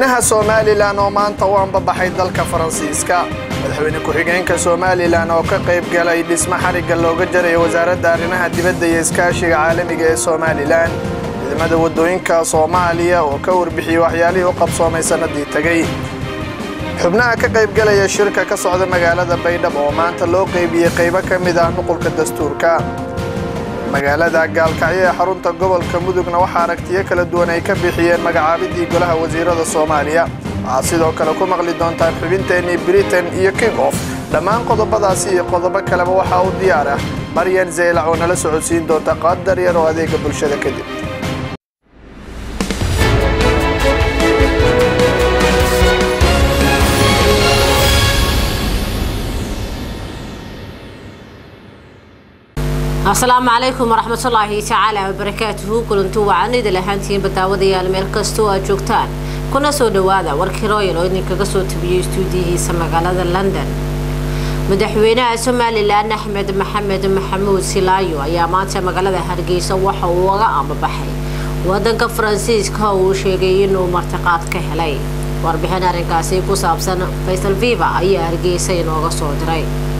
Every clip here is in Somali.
madaxweynaha somalilan oo maanta u ambabaxay dalka faransiiska madaxweyne ku-xigeenka somalilan oo ka qayb galay dhismo xarigga looga jarayo wasaaradda arrimaha dibadda iyo iskaashiga caalamiga ee somalilan ciidamada waddooyinka soomaaliya oo ka warbixiyey waxyaalihii u qabsoomay sannadii tegey xubnaha ka qaybgalaya shirka ka socda magaalada baydhabo oo maanta loo qaybiyey qaybo ka mid ah nuqulka dastuurka magaalada gaalkacyo ee xarunta gobolka mudugna waxaa aragtiyo kala duwan ay ka bixiyeen magacaabidii golaha wasiirada soomaaliya waxaad sidoo kale ku maqli doontaan xubinteennii britain iyo king of dhammaan qodobadaasi iyo qodobo kaleba waxaa u diyaar ah maryan zeylac oo nala socodsiin doonta qadar yar oo adeega bulshada kadib asalaamu calaykum waraxmatullaahi tacaala wabarakaatuhu kulantu wacanida lahaantiin badaawadayaal meel kastoo aad joogtaan kuna soo dhowaada warkii royal oo idinkaga soo tabiyey istuudiyihiisa magaalada london madaxweynaha somalilan axmed maxamed maxamuud silaayo ayaa maanta magaalada hargeysa waxa uu uga ambabaxay wadanka faransiiska oo uu sheegay inuu martiqaad ka helay warbixin arrinkaasi ku saabsan faysal viva ayaa hargeysa inooga soo diray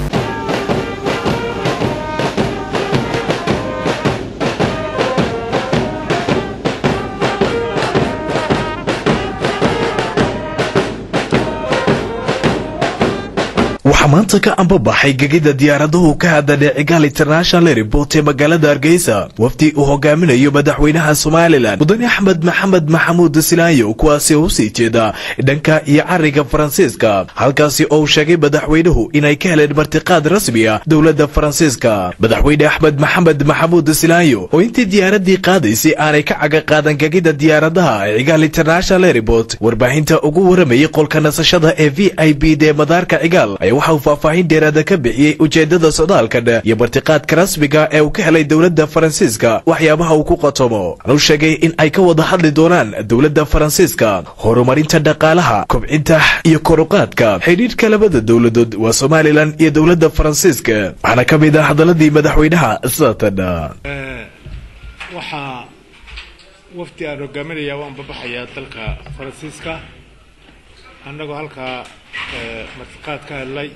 waxaa maanta ka ambabaxay gegida diyaaradahu ka hadadhe cigaal international airport ee magaalada hargeysa wafdi uu hogaaminayo madaxweynaha somalilan mudane axmed maxamed maxamuud silaayo kuwaasi oo usii jeeda dhanka iyo cariga faransiiska halkaasi oo uu sheegay madaxweynuhu inay ka heleen martiqaad rasmi ah dowladda faransiiska madaxweyne axmed maxamed maxamuud silaayo oo intii diyaaradii qaadaysay aanay ka caga qaadan gegida diyaaradaha ee cigaal international airport warbaahinta ugu waramayay qolka nasashada ee v i b d madaarka cigaal waxa uu faahfaahin dheeraada ka bixiyey ujeedada socdaalkan iyo martiqaadka rasmiga ee uu ka helay dowladda faransiiska waxyaabaha uu ku qatomo anuu sheegay in ay ka wada hadli doonaan dowladda faransiiska horumarinta dhaqaalaha kobcinta iyo koruqaadka xidhiidhka labada dowladood waa somalilan iyo dowladda faransiiska waxaana ka mid ah hadaladii madaxweynaha saatan waxaa wafdi aan hogaaminaya waan babaxayaa dalka faransiiska annagoo halkaa martiqaad ka hadlay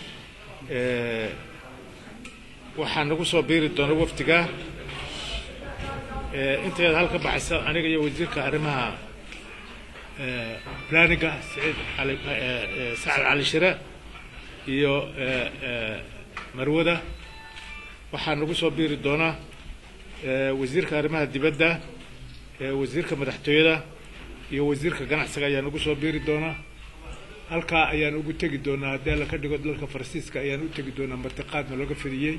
waxaa nagu soo biiri doona wafdiga inteed halka baxaysa aniga iyo wasiirka arrimaha planiga saciid ali sacad cali shire iyo marwada waxaa nagu soo biiri doona wasiirka arrimaha dibadda wasiirka madaxtooyada iyo wasiirka ganacsiga ayaa nagu soo biiri doona halkaa ayaan ugu tegi doonaa haddii alla ka dhigo dalka faransiiska ayaan u tegi doonaa martiqaadna looga fidiyey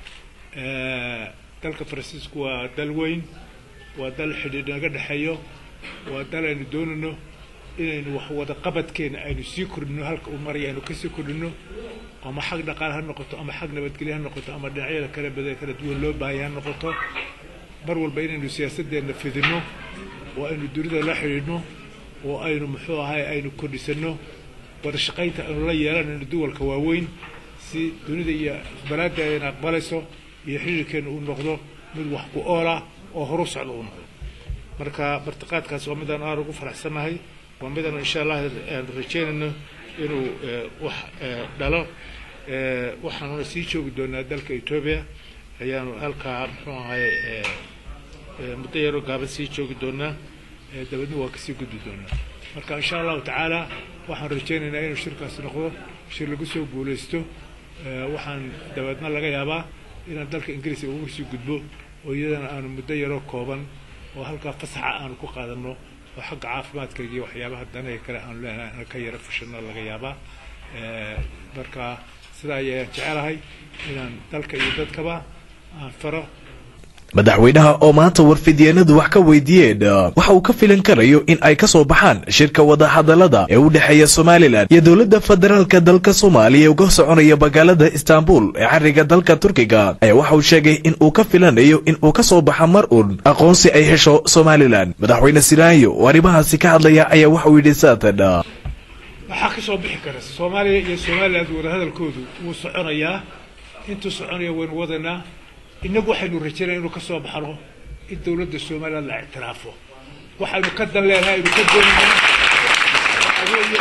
dalka faransiisku waa dal weyn waa dal xidhiidh naga dhexeeyo waa dal aynu doonayno inaynu wax wada qabadkeena aynu sii kordhino halka uu maraya aynu kasii kordhino ama xag dhaqaale ha noqoto ama xag nabadgelye ha noqoto ama dhinacyada kala bada kala duwan loo baahaya ha noqoto mar walba inaynu siyaasadeenna fidino oo aynu dunida la xidhiidhno oo aynu muxuu ahay aynu kordhisano wada shaqaynta aynu la yeelanayno duwalka waaweyn si dunida iyo aqbalaadda ayna aqbalayso iyo xiriirkeena uu noqdo mid wax ku oola oo horu socda uu noqdo marka martiqaadkaas waa midaan aad ugu faraxsannahay waa midaan insha allah aan rajeynayno inuu wax dhalo waxaanuna sii joogi doonaa dalka etoobiya ayaanu halkaa muxuu ahay muddo yaroo gaaban sii joogi doonaa dabeedna waa kasii gudbi doonaa marka insha allahu tacaala waxaan rajaynaynaa inuu shirkaasi noqdo shir lagu soo guulaysto waxaan dabeedna laga yaabaa inaan dalka ingiriiska ugu sii gudbo oo iyadana aanu muddo yaroo kooban oo halkaa fasaxa aanu ku qaadano oo xagga caafimaadkayga iyo waxyaabaha danaga kale aanu leenahay aan ka yaro fushano laga yaabaa marka sidaa ayaan jecelahay inaan dalka iyo dadkaba aan faro madaxweynaha oo maanta warfidyeenadu wax ka weydiiyeen waxa uu ka filan karayo in ay ka soo baxaan shirka wadahadalada ee u dhexeeya somalilan iyo dowladda federaalka dalka soomaaliya ee uga soconaya magaalada istanbul ee cariga dalka turkiga ayaa waxa uu sheegay in uu ka filanayo in uu ka soo baxa mar uun aqoonsi ay hesho somalilan madaxweyne silaayo oo arrimahaasi ka hadlaya ayaa waxa uu yidhi saatan waxaa ka soo bixi kara soomaaliya iyo somaliland wadahadalkoodu wuu soconayaa intuu soconaya waynu wadaynaa innagu waxaynu rajaynaya inuu ka soo baxno in dawladda somaliland la ictiraafo waxaynu ka dan leenahay aynu ka doonayna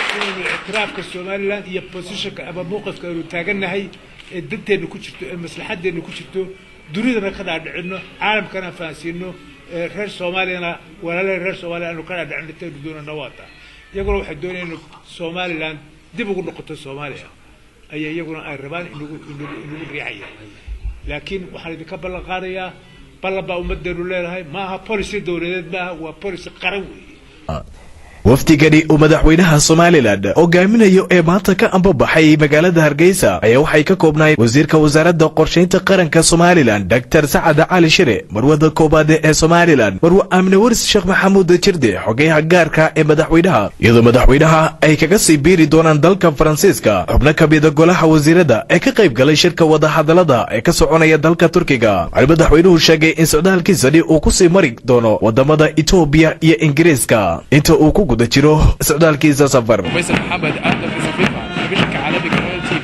inaynu ictiraafka somalilan iyo positionka ama mowqifka aynu taagannahay ee danteenna ku jirto ee maslaxadeenna ku jirto dunidana ka dhaadhicino caalamkana fahansiino reer soomaaliyana walaalaha reer soomaaliya aanu ka dhaadhicino intaynu doonana waata iyaguna waxay doonayaan inu somalilan dib ugu noqoto soomaaliya ayaa iyaguna ay rabaan inagu inagu inagu riixaya laakiin waxaan idinka ballan qaadayaa ballan baa ummaddeenu leedahay maaha policy dowladeed maaha waa policy qaran weeye wafdigani uu madaxweynaha somalilan hogaaminayo ee maanta ka ambabaxay magaalada hargeysa ayaa waxay ka koobnaayeen wasiirka wasaaradda qorshaynta qaranka somalilan doctor sacad cali shire marwada koobaad ee somalilan marwe aamine waris sheekh maxamuud jirde xogeyaha gaarka ee madaxweynaha iyadoo madaxweynaha ay kaga sii biiri doonaan dalka faransiiska xubno ka mida golaha wasiirada ee ka qayb galay shirka wadahadalada ee ka soconaya dalka turkiga waxay madaxweynuhu sheegay in socdaalkiisani uu kusii mari doono wadamada etoobiya iyo ingiriiska inta uu ku guda jiro socdaalkiisa safar فيصل محمد ادم في صفيفه تلفزيونka caalamiga royal tv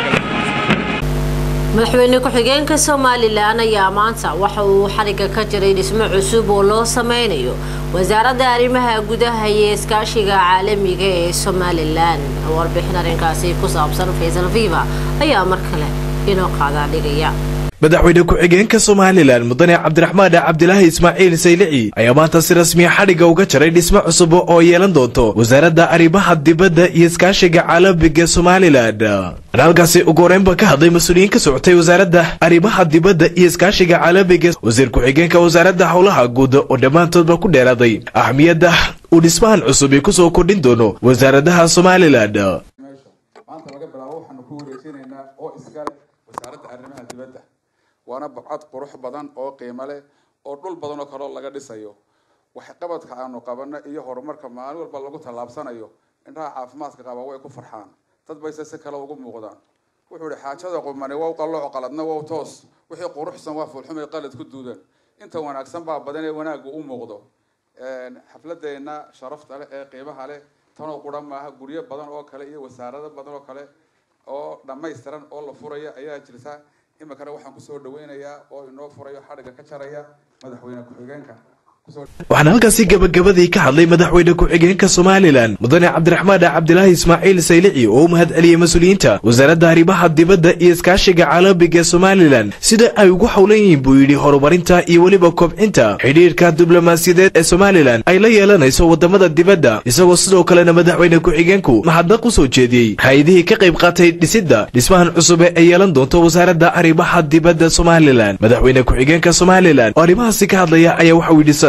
madaxweyne ku-xigeenka somalilan ayaa maanta waxa uu xariga ka jiray dhismo cusub oo loo sameynayo wasaaradda arrimaha gudaha iyo iskaashiga caalamiga ee somalilan warbixin arrinkaasi ku saabsan faysal viva ayaa mar kale inoo qaadaa dhigaya madaxweyne ku-xigeenka somalilan mudane cabdiraxmaan cabdilaahi ismaaciil saylici ayaa maanta si rasmiya xadhigga uga jaray dhismo cusub oo yeelan doonto wasaaradda arrimaha dibadda iyo iskaashiga caalamiga somalilan an halkaasi ugu horeynba ka hadlay mas-uuliyiin ka socotay wasaaradda arrimaha dibadda iyo iskaashiga caalamiga wasiir ku-xigeenka wasaaradda howlaha guud oo dhammaantoodba ku dheeraaday ahmiyadda uu dhismahan cusubi kusoo kordhin doono wasaaradaha somalilan maanta laga bilaabo waxaanu ku wareejinaynaa oo iskale wasaaradda arrimaha dibadda waana babcad qurux badan oo qiimo leh oo dhul badan oo kaloo laga dhisayo waxqabadka aanu qabano iyo horumarka maalin walba lagu tallaabsanayo indhaha caafimaadka qaba way ku farxaan dad bayse si kale ugu muuqdaan wuxuu ihi xaajada qumani wow qallooc qaladna wow toos wixii quruxsan waa fulxumay qalad ku duudan inta wanaagsan baa badan ee wanaaggu u muuqdo xafladeenna sharafta leh ee qiimaha leh tanoo quran maaha guryo badan oo kale iyo wasaarado badan oo kale oo dhammaystiran oo la furaya ayaa jirta iminkana waxaan kusoo dhaweynayaa oo inoo furayo xadhigga ka jaraya madaxweyne ku-xigeenka waxaana halkaasi gabagabadii ka hadlay madaxweyne ku-xigeenka somalilan mudane cabdiraxmaan cabdilaahi ismaaciil saylici oo u mahad celiyey mas-uuliyiinta wasaaradda arrimaha dibadda iyo iskaashiga caalamiga somalilan sida ay ugu howlan yihiin buu yidhi horumarinta iyo weliba kobcinta xidhiirka diblomaasiyadeed ee somalilan ay la yeelanayso wadamada dibadda isagoo sidoo kalena madaxweyne ku-xigeenku mahadnaq u soo jeediyey hay-adihii ka qayb qaatay dhisidda dhismahan cusube ee yeelan doonto wasaaradda arrimaha dibadda somalilan madaxweyne ku-xigeenka somalilan oo arrimahaasi ka hadlaya ayaa waxau yidhi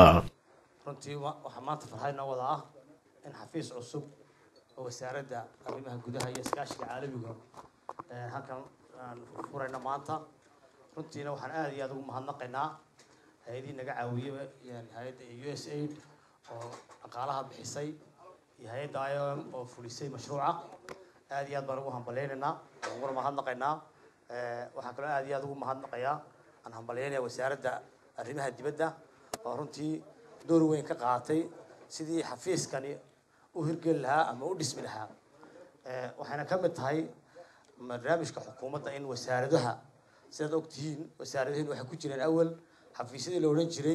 runtii waxaa maanta farxad inoo wada ah in xafiis cusub oo wasaaradda arrimaha gudaha iyo iskaashiga caalamiga halkan aan furayno maanta runtiina waxaan aada iyo aada ugu mahadnaqaynaa hay-adihii naga caawiyey hay-adda u s aid oo dhaqaalaha bixisay iyo hay-adda i o m oo fulisay mashruuca aada iyo aad baan ugu hambaleynaynaa waan uguna mahadnaqaynaa waxaa kaloo aada iyo aada ugu mahadnaqayaa aan hambalyeynaya wasaaradda arrimaha dibadda oo runtii door weyn ka qaatay sidii xafiiskani u hirgeli lahaa ama u dhismi lahaa waxayna ka mid tahay barnaamijka xukuumadda in wasaaradaha sidaad og tihiin wasaaradahin waxay ku jireen awal xafiisyadii la odhan jiray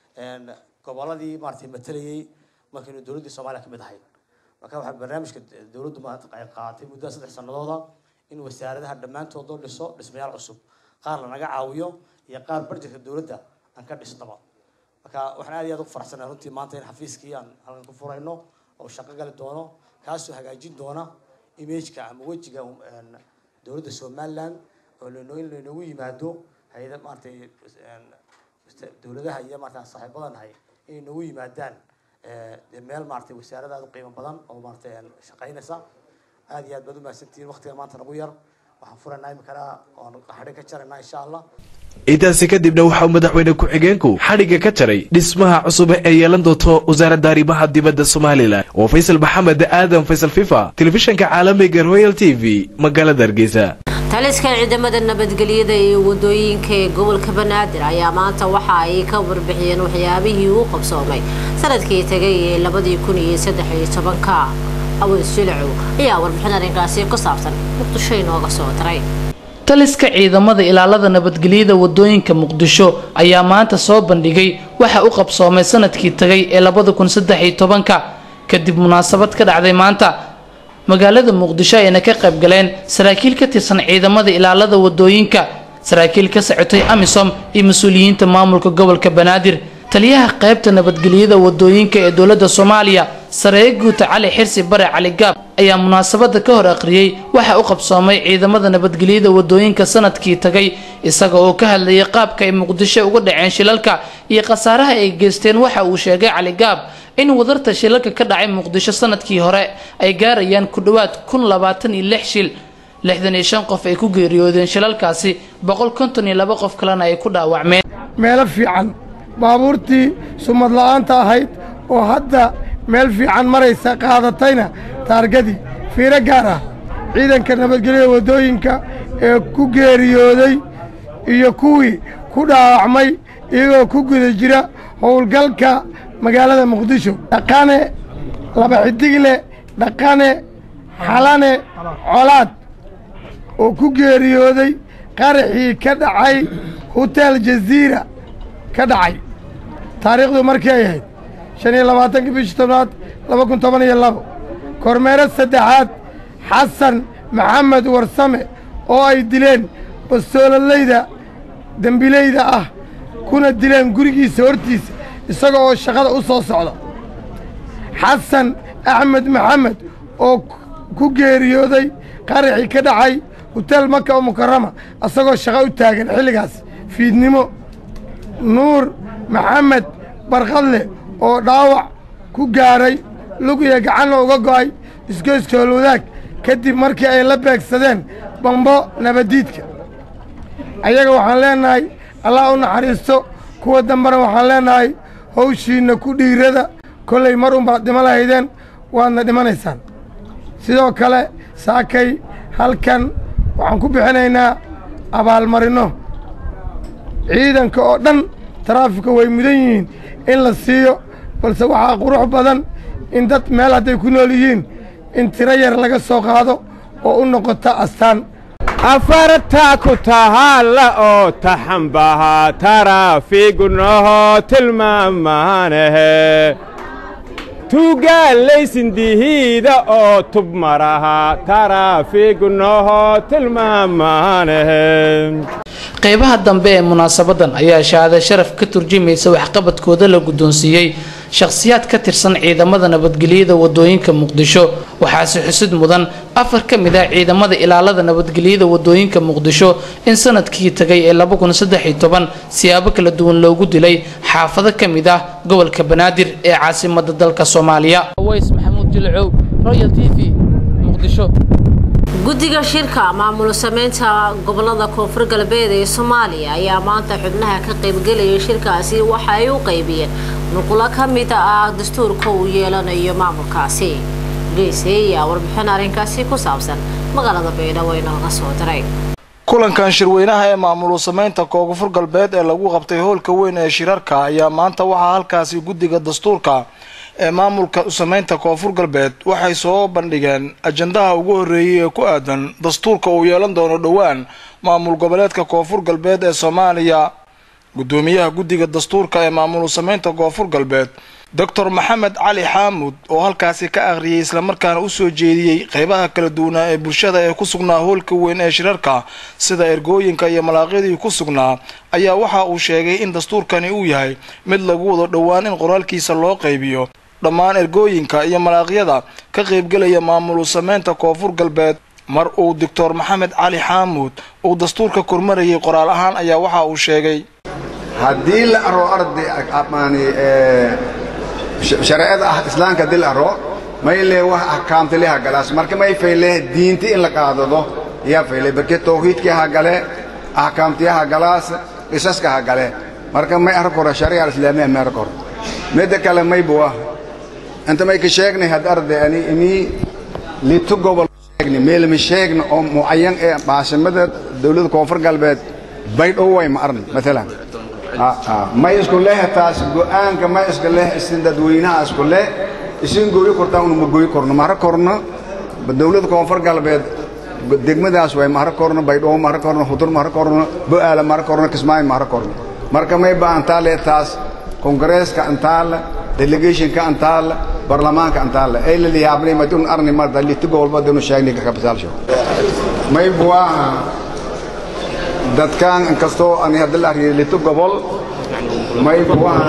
goboladii maaragtay matalayay markaynu dowladdii soomaaliya ka mid ahayn marka waxaa barnaamijka dowladdu maanta ay qaadatay muddada saddex sanadooda in wasaaradaha dhammaantood loo dhiso dhismayaal cusub qaar lanaga caawiyo iyo qaar barjetka dowladda aan ka dhisnaba marka waxaan aad iyo aad ugu faraxsanahay runtii maanta in xafiiskii aan halkan ku furayno oo shaqo gali doono kaasoo hagaajin doona imageka ama wejiga dowladda somaliland oo lanoo in laynoogu yimaado hay-ada maaragtay dowladaha iyo maarata saaxiibadan nahay inay noogu yimaadaan dee meel maaragtay wasaarada aad u qiimo badan oo maaragtay shaqaynaysa aad iyo aad baad u mahadsantihiin waqtiga maanta nagu yar waxaan furaynaa iminkana oon xadhi ka jaraynaa insha allah intaasi kadibna waxauu madaxweyne ku-xigeenku xadhigga ka jaray dhismaha cusub ee yeelan doonto wasaaradda arrimaha dibadda somalilan oo faysal maxamed aadan faysal fifa telefishanka caalamiga royal t v magaalada hargeysa taliska ciidamada nabadgelyada ee wadooyinka ee gobolka banaadir ayaa maanta waxa ay ka warbixiyeen waxyaabihii uu qabsoomay sanadkii tagay ee labadii kun iyo saddex iyo tobanka aweys jilacow ayaa warbixin arrinkaasi ku saabsan muqdisho inooga soo diray taliska ciidamada ilaalada nabadgelyada wadooyinka muqdisho ayaa maanta soo bandhigay waxa u qabsoomay sanadkii tagay ee labada kun saddex iyo tobanka kadib munaasabad ka dhacday maanta magaalada muqdisho ayna ka qayb galeen saraakiil ka tirsan ciidamada ilaalada wadooyinka saraakiil ka socotay amisom iyo mas-uuliyiinta maamulka gobolka banaadir taliyaha qaybta nabadgelyada wadooyinka ee dowladda soomaaliya sareeye guuta cali xirsi bare cali gaab ayaa munaasabada ka hor akhriyey waxa u qabsoomay ciidamada nabadgelyada wadooyinka sanadkii tagay isaga oo ka hadlayay qaabka ay muqdisho uga dhaceen shilalka iyo khasaaraha ay geysteen waxa uu sheegay cali gaab in wadarta shilalka ka dhacay muqdisho sanadkii hore ay gaarayaan ku dhowaad kun labaatan iyo lix shil lixdan iyo shan qof ay ku geeriyoodeen shilalkaasi boqol konton iyo laba qof kalena ay ku dhaawacmeen meelo fiican baabuurtii sumad la'aanta ahayd oo hadda meel fiican maraysa qaadatayna taargadii fiiro gaar ah ciidanka nabadgelyada waddooyinka ee ku geeriyooday iyo kuwii ku dhaawacmay iyagoo ku guda jira howlgalka magaalada muqdisho dhaqane laba xidigle dhaqane xalane colaad oo ku geeriyooday qaraxii ka dhacay hotel jaziira ka dhacay taariikhdu markii ay ahayd shan iyo labaatankii bishii tobnaad laba kun toban iyo labo kormeero saddexaad xasan maxamed warsame oo ay dileen bastoolalayda dembilayda ah kuna dileen gurigiisa hortiisa isaga oo shaqada u soo socda xasan axmed maxamed oo ku geeriyooday qaraxii ka dhacay hotel maka oo mukarama isagoo shaqo u taagan xilligaas fiidnimo nuur maxamed barkadle oo dhaawac ku gaaray lugiya gacanna uga go'ay isgoyskoolwadaag kadib markii ay la beegsadeen bambo nabaddiidka ayaga waxaan leennahay allah u naxariisto kuwa dambena waxaan leennahay hawshiinna ku dhiirada kollay mar unbaad dhimo lahaydeen waadna dhimanaysaan sidoo kale saakay halkan waxaan ku bixinaynaa abaalmarinno ciidanka oo dhan taraafika way mudan yihiin in la siiyo balse waxaa qurux badan in dad meel hadday ku nool yihiin in tiro yar laga soo qaado oo u noqota astaan afarta ku tahaalla oo taxambaha taraafiigunoho tilmaamaanahe tuugaalaysindihiida oo tub maraha taraafiigunoho tilmaamaanahe qaybaha dambe ee munaasabadan ayaa shahaada sharaf ka turjumaysa waxqabadkooda la guddoonsiiyey shakhsiyaad ka tirsan ciidamada nabadgelyada wadooyinka muqdisho waxaase xusid mudan afar ka mid ah ciidamada ilaalada nabadgelyada wadooyinka muqdisho in sanadkii tagay ee siyaabo kala duwan loogu dilay xaafado ka mid ah gobolka banaadir ee caasimada dalka soomaaliya ways maxamuud jilcow royal t v muqdisho guddiga shirka maamul sameynta gobolada koonfur galbeed ee soomaaliya ayaa maanta xubnaha ka qaybgelaya shirkaasi waxa ay u qaybiyeen nuqulo ka mid ah dastuurka uu yeelanayo maamulkaasi geese ayaa warbixin arrinkaasi ku saabsan magaalada baydhabo inooga soo diray kulankan shirweynaha ee maamulu sameynta koonfur galbeed ee lagu qabtay hoolka weyn ee shirarka ayaa maanta waxaa halkaasi guddiga dastuurka ee maamulka sameynta koonfur galbeed waxay soo bandhigeen ajandaha ugu horreeyay ee ku aadan dastuurka uu yeelan doono dhowaan maamul goboleedka koonfur galbeed ee soomaaliya guddoomiyaha guddiga dastuurka ee maamul sameynta koonfur galbeed doctor maxamed cali xaamud oo halkaasi ka akhriyay islamarkaana usoo jeediyey qeybaha kala duwanaa ee bulshada ee ku sugnaa hoolka weyn ee shirarka sida ergooyinka iyo malaaqyadii ku sugnaa ayaa waxa uu sheegay in dastuurkani uu yahay mid lagu wado dhowaan in qoraalkiisa loo qaybiyo dhammaan ergooyinka iyo malaaqyada ka qaybgelaya maamulu sameynta koonfur galbeed mar uu doctor maxamed cali xaamuud uu dastuurka kormarayay qoraal ahaan ayaa waxa uu sheegay haddii la aro arday amaani shareecada ah islaamka haddii la aro may lee wax axkaamta leha galaas marka may fayle diinti in la qaadado yaa fayle barke tawxiidkii ha gale axkaamtii ha galaas qisaska ha gale marka may arko hore sharia alislaamiya may arko hore midda kale may buwa inta may ka sheegnay had arday ani inii litu gobol sheegni meelma sheegna oo mucayan ee caasimada dowladda koonfur galbeed baydhow way ma arni maalan may isku leh taas go'aanka may iska leh isin dadweynaha isku leh isin gooyi kortaan unu ma gooyi korno mara korno dowladda koonfur galbeed degmadaas way mara korno baydhabo mara korno hudur mara korno bo'aala mara korno kismaayo mara korno marka may ba antaa leh taas kongareeska antaa le delegationka antaal barlamaanka antaal ay la liyaabnay madun arni marda litigo walba dinu sheegnay ka kabisalsho may buwaha dadkan inkastoo ani hadda la ariyay lito gobol may buwaha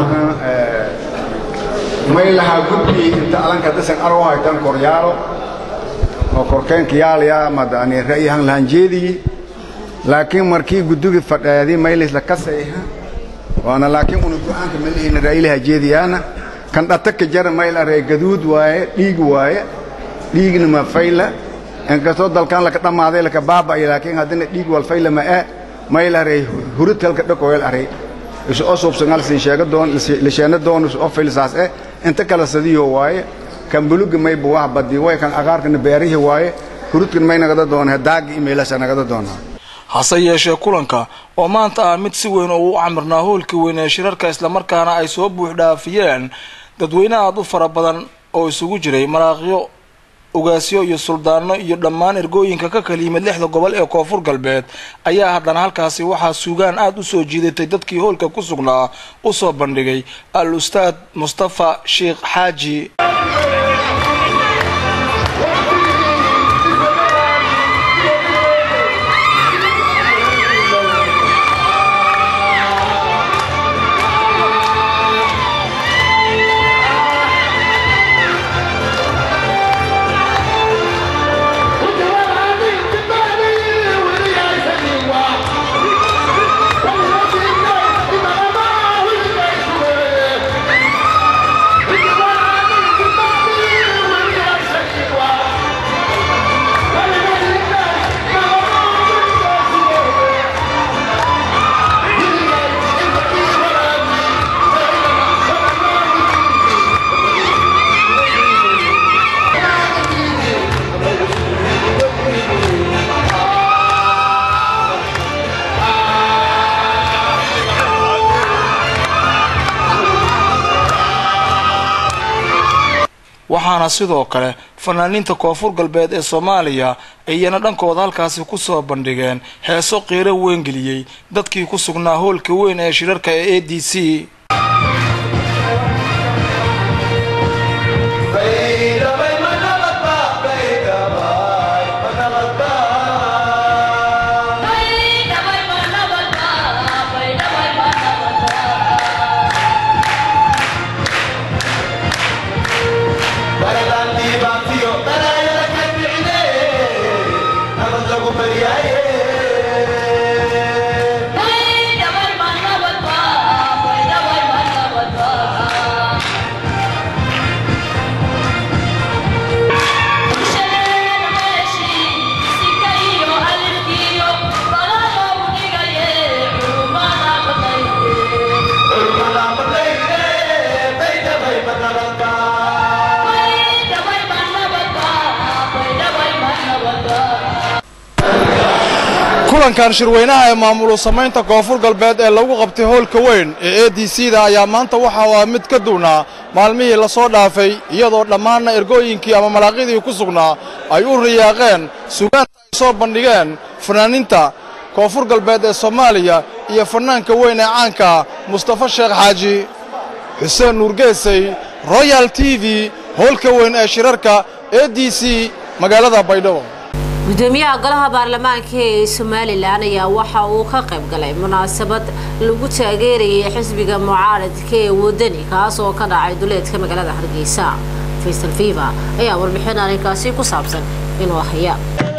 may lahaa gudbi inta alanka dhisan aroo haytan koryaalo oo korkeenka yaalaya madani ra'yahan lahan jeediyey laakiin markii guddugi fadheedii maylisla kasayha waana laakiin una go'aanka malihina ra'yilaha jeediyaana kan dhataka jara mayl aree gaduud waaye dhiig waaye dhiigna ma fayla inkastoo dalkan laka dhammaaday laka baaba'ay laakiin haddana dhiig wal fayla ma e mayl aree hurudkalka dhakoyal arey isu o suubsangal siin sheega doon lisheena doon isu o faylisaas eh inta kala sadiyo waaye kan buluga may buwaha badi way kan aqaarkana beerihi waaye hurudkan may nagada doona daagi imeylasa nagada doonaa hase yeeshee kulanka oo maanta ah mid si weyn oo u camirnaa hoolka weyn ee shirarka islamarkaana ay soo buux dhaafiyeen dadweyne aada u fara badan oo isugu jiray maraaqyo ugaasyo iyo suldaano iyo dhammaan ergooyinka ka kala yimid lixda gobol ee koonfur galbeed ayaa haddana halkaasi waxaa suugaan aada u soo jiidatay dadkii hoolka ku sugnaa u soo bandhigay al ustaad mustafa sheekh xaaji waxaana sidoo kale fanaaniinta koonfur galbeed ee soomaaliya iyana dhankooda halkaasi ku soo bandhigeen heeso qiiro weyngeliyey dadkii ku sugnaa hoolka weyn ee shirarka ee a d c kulankan shirweynaha ee maamulu samaynta koonfur galbeed ee lagu qabtay hoolka weyn ee a d c da ayaa maanta waxa uu ah mid ka duwnaa maalmihii lasoo dhaafay iyadoo dhammaanna ergooyinkii ama malaaqyadii ku sugnaa ay u riyaaqeen sugaanta ay soo bandhigeen fanaaniinta koonfur galbeed ee soomaaliya iyo fanaanka weyn ee caanka mustafa sheekh xaaji xuseen nuurgeesay royal t v hoolka weyn ee shirarka a d c magaalada baydhabo gudoomiyaha golaha baarlamaanka ee somalilan ayaa waxa uu ka qayb galay munaasabad lagu taageerayay xisbiga mucaaradka ee wadani kaas oo ka dhacay duleedka magaalada hargeysa faysal fiva ayaa warbixin arrinkaasi ku saabsan inuu haya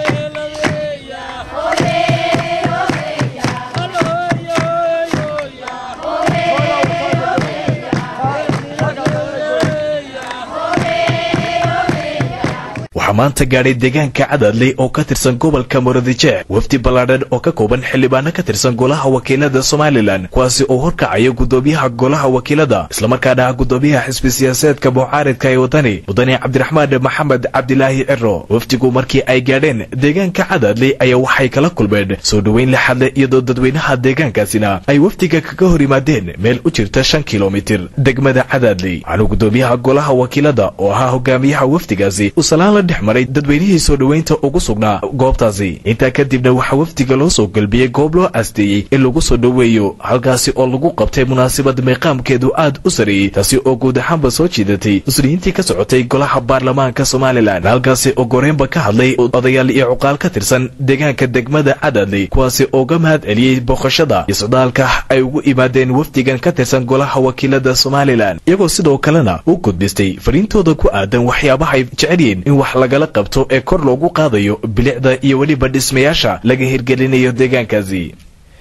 waxaa maanta gaadhay deegaanka cadaadley oo ka tirsan gobolka muradije wafdi ballaadhan oo ka kooban xildhibaano ka tirsan golaha wakiilada somalilan kuwaasi oo horkacaya gudoomiyaha golaha wakiilada islamarkaana ah gudoomiyaha xisbi siyaasaedka mucaaridka ee wadani mudane cabdiraxmaan maxamed cabdilaahi ciro wafdigu markii ay gaadheen deegaanka cadaadley ayaa waxay kala kulmeen soo dhoweyn la xadle iyadoo dadweynaha deegaankaasina ay wafdiga kaga hor yimaadeen meel u jirta shan kilomitir degmada cadaadley waxaanu gudoomiyaha golaha wakiilada oo ahaa hogaamiyaha wafdigaasi uu salaan la dhex maray dadweynihii soo dhoweynta ugu sugnaa goobtaasi intaa kadibna waxaa wafdiga loo soo galbiyey goob loo asteeyey in lagu soo dhoweeyo halkaasi oo lagu qabtay munaasabad meeqaamkeedu aad u sareeyey taasi oo guud ahaanba soo jiidatay mas-uuliyiintii ka socotay golaha baarlamaanka somalilan halkaasi oo goreynba ka hadlay odayaal iyo cuqaal ka tirsan deegaanka degmada cadadley kuwaasi oo ga mahad celiyey booqashada iyo socdaalka ay ugu imaadeen wafdigan ka tirsan golaha wakiilada somalilan iyagoo sidoo kalena u gudbistay fariintooda ku aadan waxyaabahay jecelyiin in wax lagala qabto ee kor loogu qaadayo bilicda iyo weliba dhismayaasha laga hirgelinayo deegaankaasi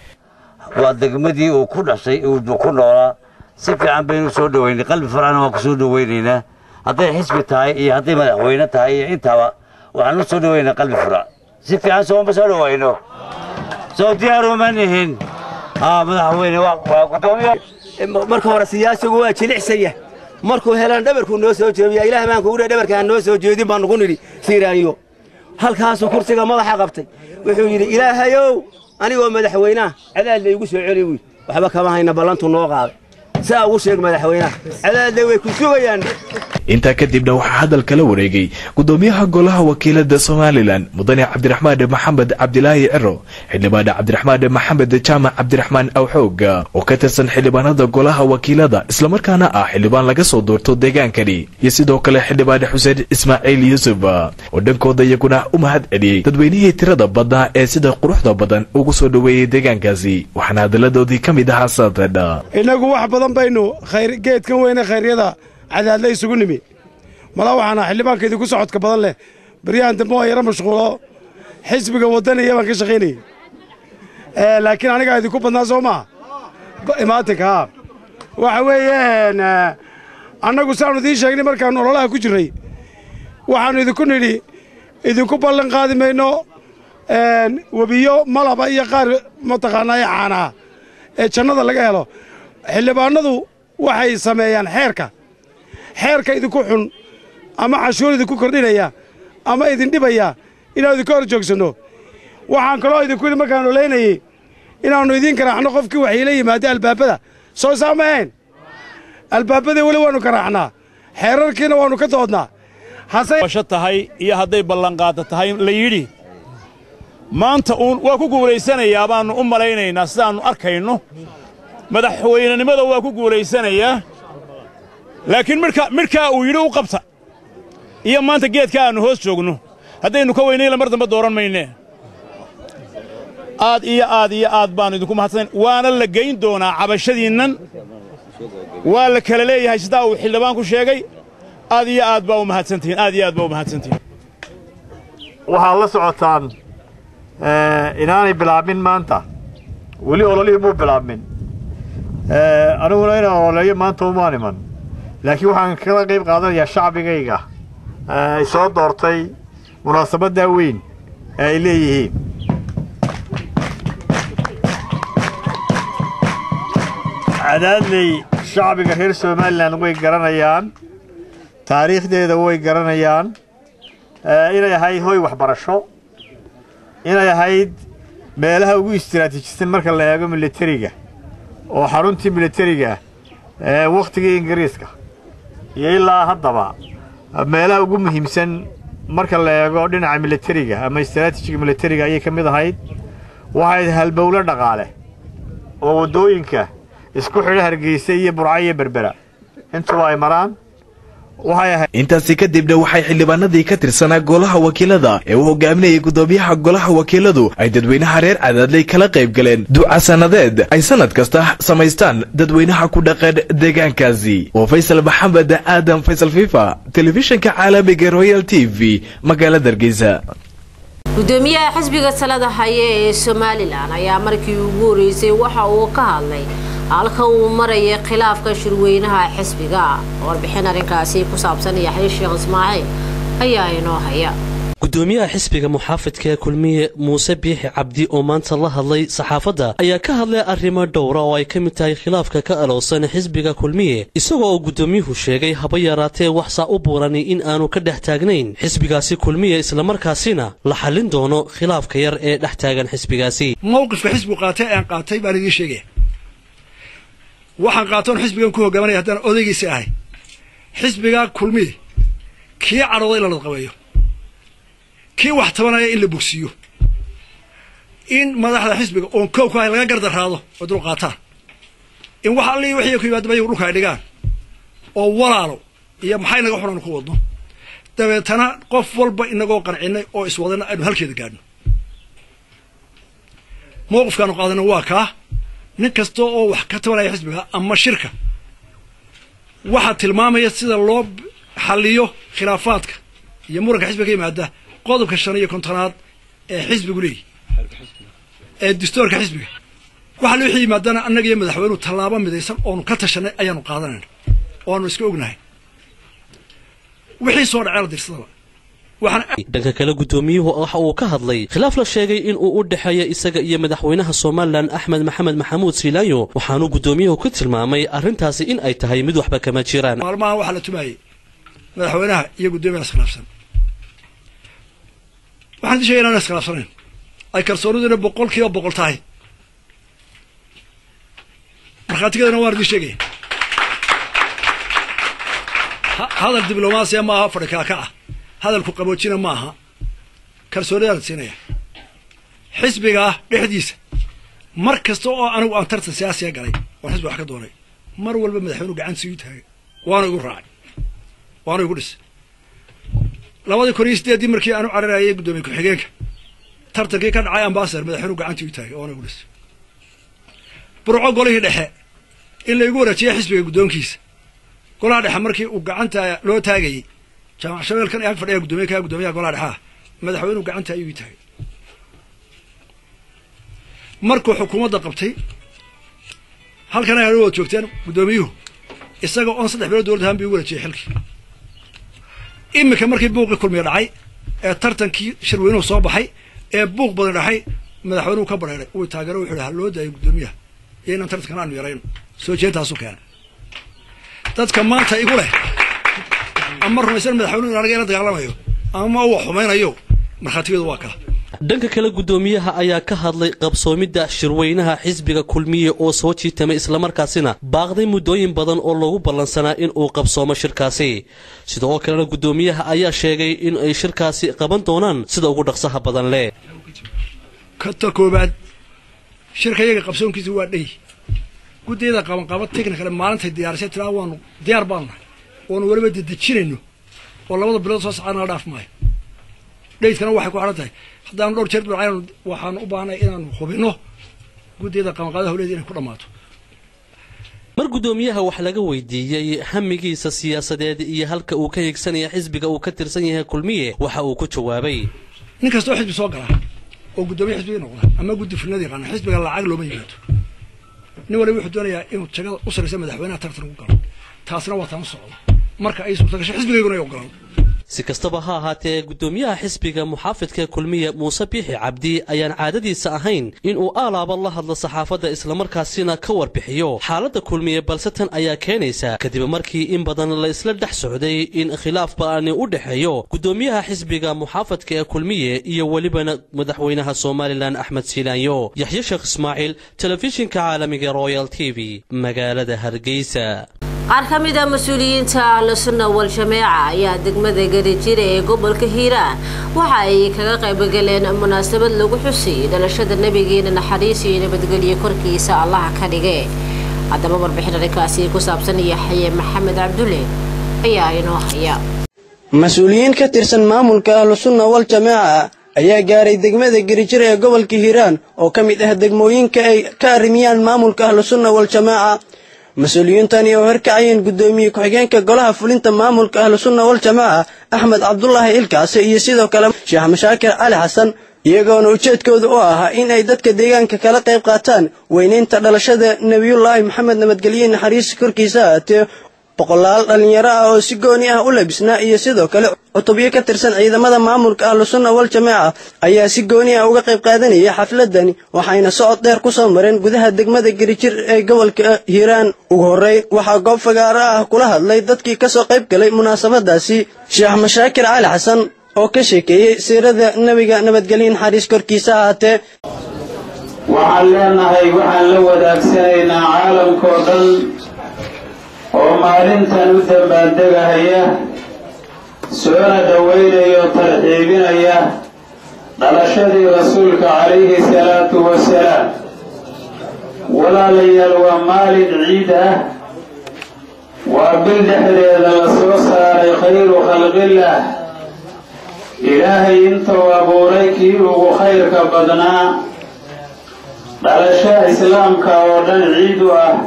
waa degmadii uu ku dhashay uu ku noolaa si fiican baynu soo dhoweynay qalbi farcana waan ku soo dhoweynaynaa hadday xisbi tahay iyo hadday madaxweyne tahay iyo intaaba waxaan u soo dhoweynaa qalbi furac si fiican sooma soo dhoweyno soo diyaaruma nihin madaxweyne waa gudoomiye marka hore siyaasigu waa jilicsaya markuu helaan dhabarkuu noo soo jeediya ilaah baan kugu dhabarkaan noo soo jeedin baan nugu nidhi siiraaniyo halkaasuu kursiga madaxa qabtay wuxuu yidhi ilaahayow anigoo madaxweynaha cadaadla igu soo celi wiil waxba kama hayna ballantu noo qaaday saa ugu sheeg madaxweynaha cadaadle way ku sugayaan intaa kadibna waxaa hadalka la wareegay gudoomiyaha golaha wakiilada somalilan mudane cabdiraxmaan maxamed cabdilaahi ciro xildhibaan cabdiraxmaan maxamed jaamac cabdiraxmaan awxoog oo ka tirsan xildhibaanada golaha wakiilada islamarkaana ah xildhibaan laga soo doorto deegaankani iyo sidoo kale xildhibaan xuseen ismaaciil yuusuf oo dhankooda iyaguna u mahad celiyey dadweynihii tirada badnaa ee sida quruxda badan ugu soo dhoweeyey deegaankaasi waxaana hadalladoodii ka mid ahaa saatedha innagu wax badan baynu geedkan weyne khayryada cadaadle isugu nimi malaa waxaana xildhibaanka idinku socodka badan leh baryahan dambe waa yaro mashquulo xisbiga waddaniya baan ka shaqaynayey laakiin anigaa idinku badnaa soo maa imaatinka haa waxa weeyaan annagu saanu idiin sheegnay markaannu ololaha ku jirray waxaannu idinku nidhi idinku ballan qaadi mayno webiyo malaba iyo qaar mataqaanaa ee caanaa ee jannada laga helo xildhibaanadu waxay sameeyaan xeerka xeerka idinku xun ama canshuur idinku kordhinaya ama idin dhibaya inaanu idinka hor joogsanno waxaan kaloo idinku yidhi markaan olaynayey inaannu idiin garaacno qofkii waxayla yimaada albaabada soo saamahayn albaabadii weli waannu garaacnaa xeerarkiina waannu ka doodnaa hasebasho tahay iyo hadday ballanqaada tahay la yidhi maanta uun waa ku guulaysanayaa baannu u malaynaynaa sidaannu arkayno madaxweynenimada waa ku guulaysanayaa laakiin midhka midhkaa uu yidhi u qabta iyo maanta geedka aannu hoos joogno haddaynu ka weynayla mar dambe dooran maynee aad iyo aad iyo aad baannu idinku mahadsan waana la geyn doonaa cabashadiinnan waa la kala leeyahay sidaa uu xildhibaanku sheegay aad iyo aad baa u mahadsantihiin aad iyo aad baa u mahadsantihiin waxaad la socotaan inaanay bilaabmin maanta weli ololihii muu bilaabmin aniguna inaan ololeeyo maanta umaan iman laakiin waxaan kala qayb qaadanayaa shacbigayga ay soo doortay munaasabaddaa weyn ee ay leeyihiin cadaadley shacbiga reer somalilan way garanayaan taariikhdeeda way garanayaan inay ahayd hoy waxbarasho inay ahayd meelaha ugu istiraatiijisan marka la eego militariga oo xaruntii militariga ee wakhtigii ingiriiska iyo ilaa haddaba meelaha ugu muhiimsan marka la eego dhinaca militariga ama istaraatijiga militariga ayay ka mid ahayd waxayd halbowlo dhaqaale oo waddooyinka isku xidho hargeysa iyo burca iyo berbera intuba ay maraan intaasi kadibna waxay xildhibaanadii ka tirsanaa golaha wakiilada ee uu hogaaminayay gudoomiyaha golaha wakiiladu ay dadweynaha reer cadaadley kala qayb galeen duca sannadeed ay sannad kasta samaystaan dadweynaha ku dhaqan deegaankaasi waa faysal maxamed aadan faysal fifa telefishinka caalamiga royal t v magaalada hargeysa gudoomiyaha xisbiga talada haya ee somalilan ayaa markii ugu horeysay waxa uu ka hadlay halka uu maraya khilaafka shirweynaha xisbiga warbixin arrinkaasi ku saabsan yaxya sheekh ismaaciil ayaa inoo haya gudoomiyaha xisbiga muxaafidka kulmiye muuse biixi cabdi oo maanta la hadlay saxaafadda ayaa ka hadlay arrimo dhowra oo ay ka mid tahay khilaafka ka alowsan xisbiga kulmiye isagoo uu gudoomiyuhu sheegay haba yaraatee waxsaa u buurani in aanu ka dhex taagnayn xisbigaasi kulmiye islamarkaasina la xallin doono khilaafka yar ee dhex taagan xisbigaasi mowqifka xisbigu qaatay aan qaatay baan idiin sheegaya waxaan qaatoon xisbigan ku hogaamanaya haddaan odaygiisa ahay xisbigaa kulmiye kii cadhooday la ladqabeeyo kii wax tabanaya in la bogsiiyo in madaxda xisbiga oon koow ku hay laga gardaraado oo dul qaataan in wax allii wixii ku yimaadaba iyagu dhulka ay dhigaan oo walaalo iyo maxay naga xunan ku wadno dabeetana qof walba inagoo qancinay oo iswadana aynu halkeeda gaadhno mowqifkaanu qaadana waa kaa nin kasta oo wax ka tabanaya xisbiga ama shirka waxaa tilmaamaya sida loo xalliyo khilaafaadka iyo muranka xisbiga ka yimaada qodobka shan iyo kontonaad ee xisbigu leeyahy ee dastuurka xisbiga waxa wixii yimaadana annaga iyo madaxweynuhu tallaabo midaysan oonu ka tashanay ayaanu qaadanayna oanu iska ognahay wixii soo dhacee la dirsadaba dhanka kale guddoomiyuhu waxa uu ka hadlay khilaaf la sheegay in uu u dhexeeya isaga iyo madaxweynaha somalilan axmed maxamed maxamuud siilaayo waxaanuu guddoomiyuhu ku tilmaamay arrintaasi in ay tahay mid waxba kama jiraan maalmahan waxaa la tumaayey madaxweynaha iyo guddoomiyaha iskhilaafsan waxaan idin shegay inaan iskhilaafsanayn ay kalsooniduna boqol kiiba boqol tahay markhaatigeedana waan idin sheegaya hadal diblomaasiya ma aha fadhi kaaka ah hadalku qaboojina ma aha kalsoonidaan siinaya xisbiga ah dhexdiisa mar kasta oo anigu aan tartan siyaasiya galay oon xisbiga wax ka doonay mar walba madaxweynuhu gacantiisa igu taagay waana igu raacay waana igu dhisay labadii kun iyo sideeddii markii aanu cararayay guddoomiye ku-xigeenka tartankii ka dhacay ambasador madaxweynuhu gacantii igu taagay waana igu dhisay burco golihii dhexe in la igu wareejiya xisbiga guddoonkiisa golaha dhexe markii uu gacanta loo taagayey jaamac shabeelkan ag fadhiya guddoomiye kaa guddoomiyaha golaha dhexeah madaxweynuhu gacanta ayuu ii taagay markuu xukuumadda qabtay halkan ay wad joogteen guddoomiyuhu isaga oon saddex bilood dowladda ahaan bi ugu wareejiyay xilkii iminka markii buuqii kulmiya dhacay ee tartankii shirweynuhu soo baxay ee buuq badan dhaxay madaxweynuhu ka bareeray uu taageero wuxuu ha loo daayay guddoomiyaha iyo inaan tartankan aanu yarayno soo jeentaasu keenay dadka maanta igu leh ama rumaysan madaxweynuhu in anaga ila dagaalamayo ama uu xumaynayo markhaatigeedu waa kaa dhanka kale guddoomiyaha ayaa ka hadlay qabsoomidda shirweynaha xisbiga kulmiye oo soo jiitamay islamarkaasina baaqday muddooyin badan oo loogu ballansanaa in uu qabsoomo shirkaasi sidoo kalena guddoomiyaha ayaa sheegay in ay shirkaasi qaban doonaan sida ugu dhaqsaha badan leh kata koobaad shirka iyaga qabsoonkiisa waa dhey guddiyada qabanqaba technical maalintay diyaarisay tiraa waanu diyaar baanu nahay oonu weliba dedejinayno oo labada bilood soo socdaa nala dhaaf maayo dhaydkana waxay ku xidhan tahay haddaanu dhowr jeer dhacaynu waxaanu u baahnay inaanu hubinno guddiyada qabanqaabada hawleeda inay ku dhammaato mar guddoomiyaha wax laga weydiiyey hamigiisa siyaasadeed iyo halka uu ka higsanaya xisbiga uu ka tirsan yahay kulmiye waxa uu ku jawaabay nin kastoo xisbi soo gala oo guddoomiye xisbiga noqda ama guddi fulnada yaqaana xisbiga lacag looma yimaado nin waliba wuxuu doonayaa inuu jagada u saraysa madaxweynaha tartan ugu galo taasina waa taan u socdo marka ay suurta gasho xisbigayguna ay ogolaan si kastaba ha ahaatee guddoomiyaha xisbiga muxaafidka kulmiye muuse biixi cabdi ayaan caadadiisa ahayn inuu aalaaba la hadlo saxaafadda islamarkaasina ka warbixiyo xaaladda kulmiye balse tan ayaa keenaysa kadib markii in badan la isla dhex socday in khilaaf ba'ani u dhexeeyo guddoomiyaha xisbiga muxaafadka ee kulmiye iyo welibana madaxweynaha somalilan axmed siilaanyo yaxye sheekh ismaaciil telefishinka caalamiga royal t v magaalada hargeysa qaar ka mid a mas-uuliyiinta ahlusunna wal jameeca ayaa degmada garijira ee gobolka hiiraan waxa ay kaga qaybgaleen munaasabad lagu xusayay dhalashada nebigeena naxariis iyo nabadgelyo korkiisa allaha ka dhige haddaba warbixin arrinkaasi ku saabsan yaxye maxamed cabdulle ayaa inoo haya mas-uuliyiin ka tirsan maamulka ahlusunna wal jameeca ayaa gaaray degmada garijir ee gobolka hiiraan oo ka mid ah degmooyinka ay ka arrimiyaan maamulka ahlusunna wal jameeca mas-uuliyiintani oo horkacayeen guddoomiye ku-xigeenka golaha fulinta maamulka ahlusunna wal jamaaca axmed cabdulaahi ilkaase iyo sidoo kale sheekh mashaakir cali xasan iyagoona ujeedkooda u ahaa in ay dadka deegaanka kala qayb qaataan weynaynta dhalashada nebiyullaahi maxamed nabadgelye naxariis korkiisa ahaatee boqolaal dhallinyaro ah oo si gooni ah u labisnaa iyo sidoo kale cutubyo ka tirsan ciidamada maamulka ahlusunna wal jamaaca ayaa si gooni ah uga qayb qaadanaya xafladani waxayna socod dheer ku soo mareen gudaha degmada garijir ee gobolka hiiraan ugu horreyn waxaa goob fagaaro ah kula hadlay dadkii ka soo qayb galay munaasabadaasi sheekh mashaakir cali xasan oo ka sheekeeyey siirada nebiga nabadgelye naxariis korkiisa ahaatee waxaan leenahay waxaan la wadaagsanaynaa caalamkao dhan oo maalintan u dambaandegahaya soona dhowaynaya oo tarxiibinaya dhalashadii rasuulka calayhi salaatu wasalaam walaalayaal waa maalin ciid ah waa bil dhexdeeda la soo saaray khayru khalqillah ilaahay intuu abuuray kii ugu khayrka badnaa dhalasho islaamka oo dhan ciid u ah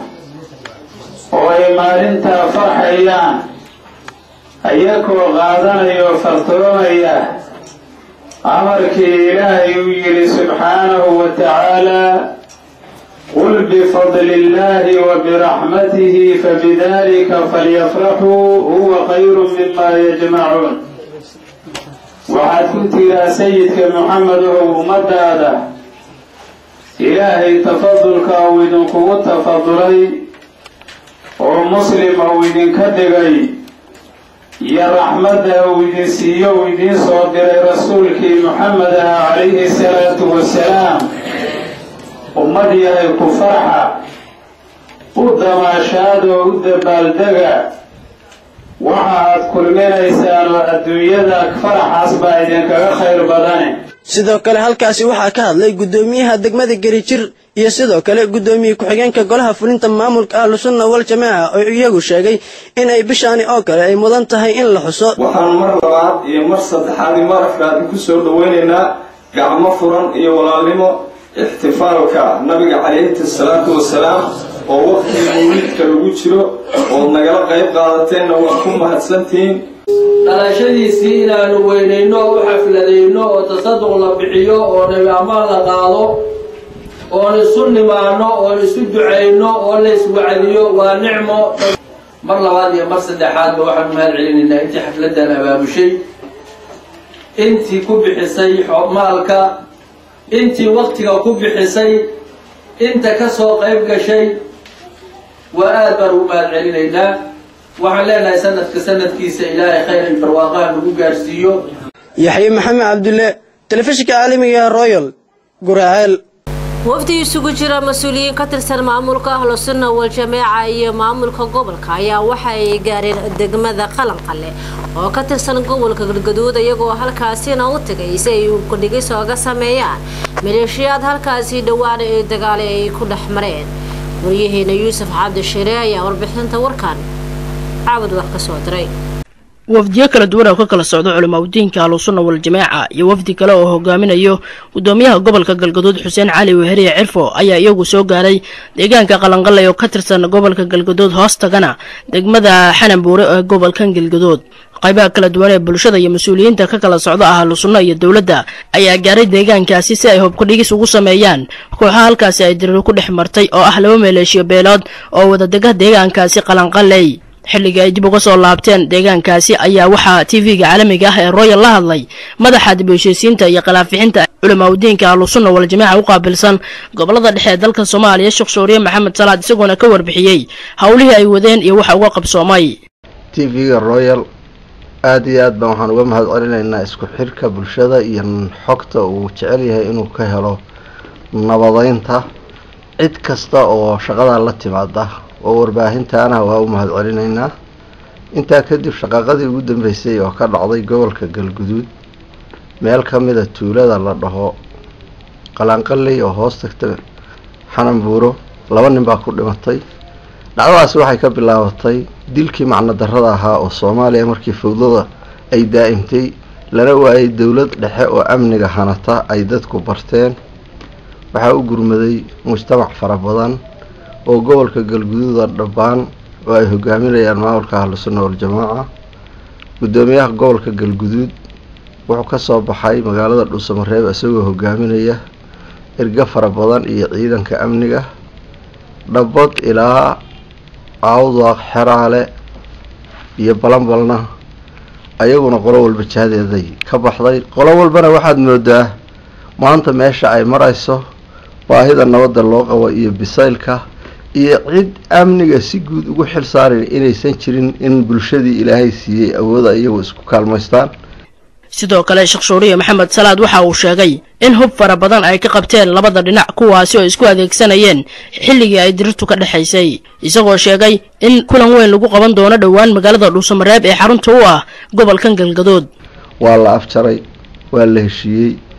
oo ay maalintaa farxayaan ayakoo qaadanaya oo fartoomaya amarkii ilaahay uu yidhi subxaanahu wa tacaalaa qul bifadli illaahi wa biraxmatihi fabidalika falyafraxuu huwa khayru mima yajmacuun waxaad ku tiraa sayidka muxamedow ummadaada ilaahay tafadulka uu idinkugu tafadulay oo muslim uu idinka dhigay iyo raxmadda uu idin siiyo uu idiin soo diray rasuulkii muxamed ah calayhi salaatu wasalaam ummad yahay ku farxa u damaashaadoo u dabaaldega waxa aad kulminaysaan oo adduunyada faraxaas baa idinkaga khayr badane sidoo kale halkaasi waxaa ka hadlay guddoomiyaha degmada gerijir iyo sidoo kale guddoomiye ku-xigeenka golaha fulinta maamulka ahlusunna wal jamaaca oo iyagu sheegay inay bishaani oo kale ay mudan tahay in la xuso waxaan mar labaad iyo mar saddexaad iyo mar afraad ku soo dhowaynaynaa gacmo furan iyo walaalnimo ixtifaalka nabiga calayhi salaatu wasalaam oo waqtiga mawlidka lagu jiro ood nagala qayb qaadateenna waa ku mahadsantihiin dhalashadiisii inaanu weynayno oo u xafladayno oo tasaduq la bixiyo oo nabi ammaan la qaado oon isu nimaano oon isu ducayno oo la iswacdiyo waa nicmo mar labaad iyo mar saddexaadba waxaanu mahad celinaynaa intii xafladdan abaabushay intii ku bixisay maalka intii waktiga ku bixisay inta ka soo qayb gashay waa aad baan ugu mahad celinaynaa waxaan leenahay sanadka sanadkiisa ilaahay khayr iyo barwaaqaha nagu gaarsiiyo yaxye maxamed cabdulle telefishinka caalamiga royal guraaceel wafdi isugu jira mas-uuliyiin ka tirsan maamulka ahlu sunna wal jameeca iyo maamulka gobolka ayaa waxa ay gaareen degmada qalanqale oo ka tirsan gobolka galgaduud iyagoo halkaasina u tagay si ay ukudhigis ooga sameeyaan maleeshiyaad halkaasi dhowaan ee dagaale ay ku dhex mareen waryaheena yuusuf cabdishire ayaa warbixinta warkan caabud wax ka soo diray wafdiyo kala duwan oo ka kala socda culimaadudiinka ahlusunna waljamaaca iyo wafdi kale oo hogaaminayo gudoomiyaha gobolka galgaduud xuseen cali weheriye cirfo ayaa iyagu soo gaaray deegaanka qalanqalay oo ka tirsan gobolka galgaduud hoostagana degmada xananbuure ee gobolkan galgaduud qaybaha kala duwan ee bulshada iyo mas-uuliyiinta ka kala socda ahlu sunna iyo dowladda ayaa gaaray deegaankaasi si ay hubkudhigis ugu sameeyaan kooxaha halkaasi ay diriir ku dhex martay oo ah laba maleeshiyo beelood oo wadadega deegaankaasi qalanqaley xilligii ay dib uga soo laabteen deegaankaasi ayaa waxaa tv-ga caalamiga ah ee royal la hadlay madaxa dib u heshiisiinta iyo khilaafixinta culimaadudiinka ahlusunna waljamaaca u qaabilsan gobolada dhexe ee dalka soomaaliya sheekh suuriye maxamed salaad isagoona ka warbixiyey howlihii ay wadeen iyo waxa uga qabsoomay tv-ga royal aada iyo aad baan waxaan uga mahad celinaynaa isku xirka bulshada iyo xogta uu jecel yahay inuu ka helo nabadeynta cid kasta oo shaqadaa la timaada oo warbaahintaana waa u mahad celinaynaa intaa kadib shaqaaqadii ugu dambeysay oo ka dhacday gobolka galguduud meel ka mida tuulada la dhaho qalanqaley oo hoos tagta xananbuuro laba nin baa ku dhimatay dhacdadaasi waxay ka bilaabatay dilkii macno darrada ahaa oo soomaaliya markii fawdada ay daa'imtay lana waayay dowlad dhexe oo amniga hanata ay dadku barteen waxaa u gurmaday mujtamac fara badan oo gobolka galguduuda dhabbaan oo ay hogaaminayaan maamulka ahlusunna waljamaaca guddoomiyaha gobolka galguduud wuxuu ka soo baxay magaalada dhuusamareeb isagoo hogaaminaya ergo fara badan iyo ciidanka amniga dhabbad ilaa caawdaaq xeraale iyo balanbalna ayaguna qolo walba jahdeeday ka baxday qolo walbana waxaad moodaa maanta meesha ay marayso baahida nabadda loo qabo iyo bisaylka iyo cid amniga si guud ugu xil saaran inaysan jirin in bulshadii ilaahay siiyey awooda iyagu isku kaalmaystaan sidoo kale sheekh shuuriye maxamed salaad waxa uu sheegay in hub fara badan ay ka qabteen labada dhinac kuwaasi oo isku adeegsanayeen xilligii ay dirirtu ka dhexaysay isagoo sheegay in kulan weyn lagu qaban doono dhowaan magaalada dhuusamareeb ee xarunta u ah gobolkan galgadood waa la afjaray waa la heshiiyey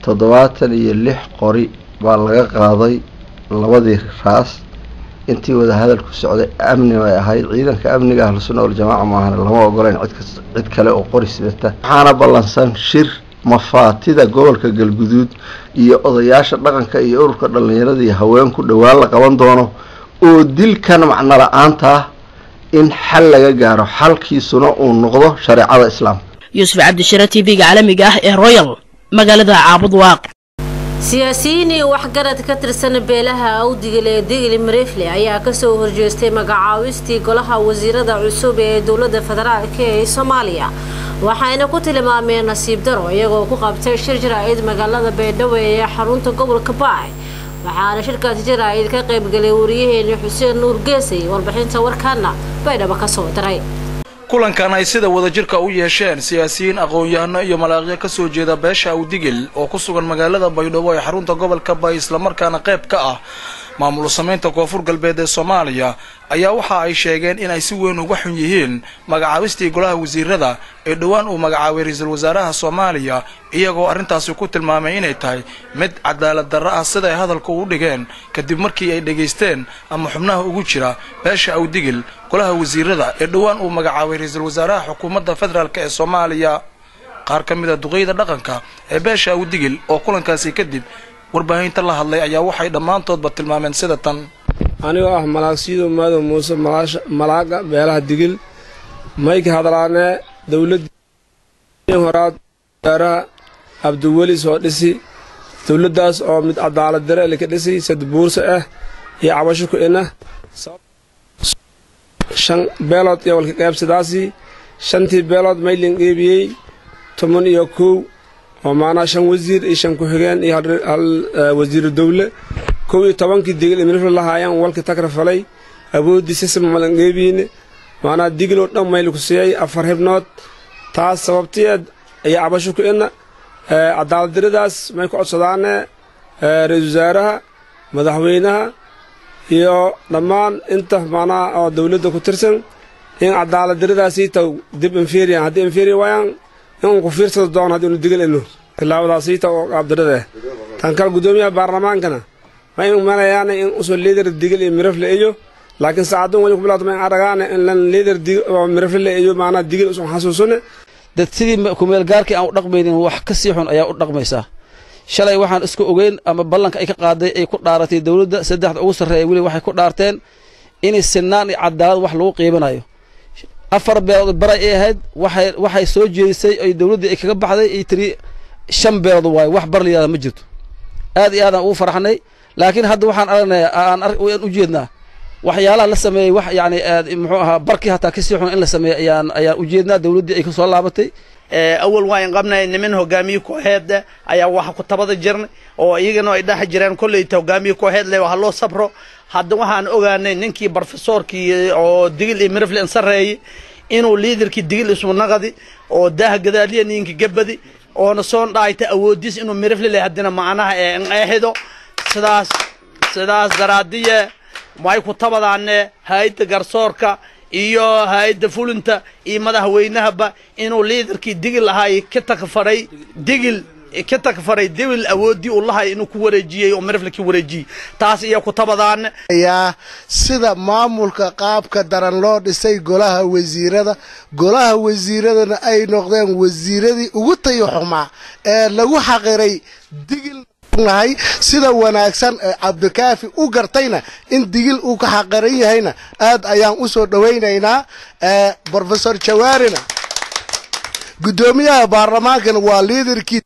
toddobaatan iyo lix qori baa laga qaaday labadii raas intii wada hadalku socday amni bay ahayd ciidanka amniga ahlu sunna waljamaaca maahane lama ogoleyn cidkas cid kale oo qori sidata waxaana ballansan shir mafaatida gobolka galguduud iyo odayaasha dhaqanka iyo ururka dhallinyarada iyo haweenku dhowaan la qaban doono oo dilkan macno la-aanta ah in xal laga gaaro xalkiisuna uu noqdo shareecada islaamka yuusuf cabdishire t v-ga caalamiga ah ee royal magaalada caabud waaq siyaasiyiin iyo waxgarad ka tirsan beelaha awdigil ee digli marifle ayaa kasoo horjeestay magacaawistii golaha wasiirada cusub ee dowlada federaalk ee soomaaliya waxayna ku tilmaameen nasiib daro iyagoo ku qabtay shir jaraa'id magaalada baydhabo ee xarunta gobolka baay waxaana shirkaasi jaraa'id ka qaybgalay wariyaheeni xuseen nuur geesay warbixinta warkaana baydhabo kasoo diray kulankan ay sida wadajirka u yeesheen siyaasiyiin aqoon-yahano iyo malaaqyo ka soo jeeda beesha awdigil oo ku sugan magaalada baydhabo ee xarunta gobolka bay islamarkaana qayb ka ah maamul samaynta koonfur galbeed ee soomaaliya ayaa waxa ay sheegeen in ay si weyn uga xun yihiin magacaabistii golaha wasiirada ee dhowaan uu magacaabay ra-iisul wasaaraha soomaaliya iyagoo arrintaasi ku tilmaamay inay tahay mid cadaalad darro ah sida ay hadalka u dhigeen kadib markii ay dhegaysteen ama xubnaha ugu jira beesha awdigil golaha wasiirada ee dhowaan uu magacaabay ra-iisul wasaaraha xukuumadda federaalk ee soomaaliya qaar ka mid a duqeyda dhaqanka ee beesha awdigil oo kulankaasi kadib warbaahinta la hadlay ayaa waxay dhammaantoodba tilmaameen sida tan anigoo ah malaagsiido maadow muuse malaaga beelaha digil mayka hadlaanee dowladii horaad wasaaraha abdiweli soo dhisi dowladdaas oo mid cadaalad dare lika dhisi sad buursa ah iyo cabasho ku ina shan beelood iyo walka qaybsadaasi shantii beelood maylin qeybiyey toban iyo kow oo maanaa shan wasiir iyo shan ku-xigeen iyo hal wasiiru dowle kow iyo tobankii digil imirifla lahaayaan walka tagra falay awooddii sisma malan qeybiine maanaa digiloo dhan mayl ku siiyey afar xibnood taas sababtiyeed iyo cabasho ku ina cadaaladdiradaas may ku codsadaane ra-iisul wasaaraha madaxweynaha iyo dhammaan inta maanaa oo dowladda ku tirsan in cadaaladdiradaasii taw dib inferian haddii inferian waayaan in ku fiirsado doon haddii unu digil ino tilaabadaasiita oo qaabdarada tan kale guddoomiyaha baarlamaankana ma in malayaan in usoo liidar digil iyo mirafle iyo laakiin saacadun wali ku bilaato ma in aragaane in lan liidar oo mirafle iyo maanaa digil usan xasuusune dad sidii kumeel gaarkii aan u dhaqmaynin wax ka sii xun ayaa u dhaqmaysaa shalay waxaan isku ogeyn ama ballanka ay ka qaaday ay ku dhaaratay dowladda saddexda ugu sarreeya weli waxay ku dhaarteen inay sinaan iyo cadaalad wax lagu qiibanayo afar beelood baray ay ahayd waxay waxay soo jeedisay ay dowladdii ay kaga baxday ay tiri shan beelood waayo wax bar layihahda ma jirto aad iyo aadaan ugu faraxnay laakiin hadda waxaan aragnaya aan aan u jeednaa waxyaalaha la sameeyey wax yani muxuu ahaa barkii hataa kasii xun in la sameeyey ayaan ayaan ujeednaa dowladdii ay kasoo laabatay awal waan qabnay niman hogaamiye kooxeed ayaa waxa ku tabada jirnay oo iyagana ay dhex jireen kolleyta hogaamiye kooxeed leh ha loo sabro hadda waxaan ogaanay ninkii barofesoorkii oo digil iyo miriflen sareeyey inuu liidarkii digil ismu naqadi oo daaha gadaaliya ninka gabadi oona soon dhaayta awoodiis inuu mirifle leh haddina macnaha ee eexido sidaas sidaas daraadiye way ku tabadaane hay-adda garsoorka iyo hay-adda fulinta iyo madaxweynahaba inuu liidarkii digil ahaay ka takfaray digil ka takfaray digil awooddii uu lahay inuu ku wareejiyey oo mirifle ka wareejiyey taas iyo ku tabadaane yaa sida maamulka qaabka daran loo dhisay golaha wasiirada golaha wasiiradana ay noqdeen wasiiradii ugu tayo xumaa ee lagu xaqiray digil nahay sida wanaagsan ee cabdikaafi u gartayna in digil uu ka xaqaran yahayna aad ayaan u soo dhowaynaynaa brofesor jawaarina guddoomiyaha baarlamaankana waa liidarkii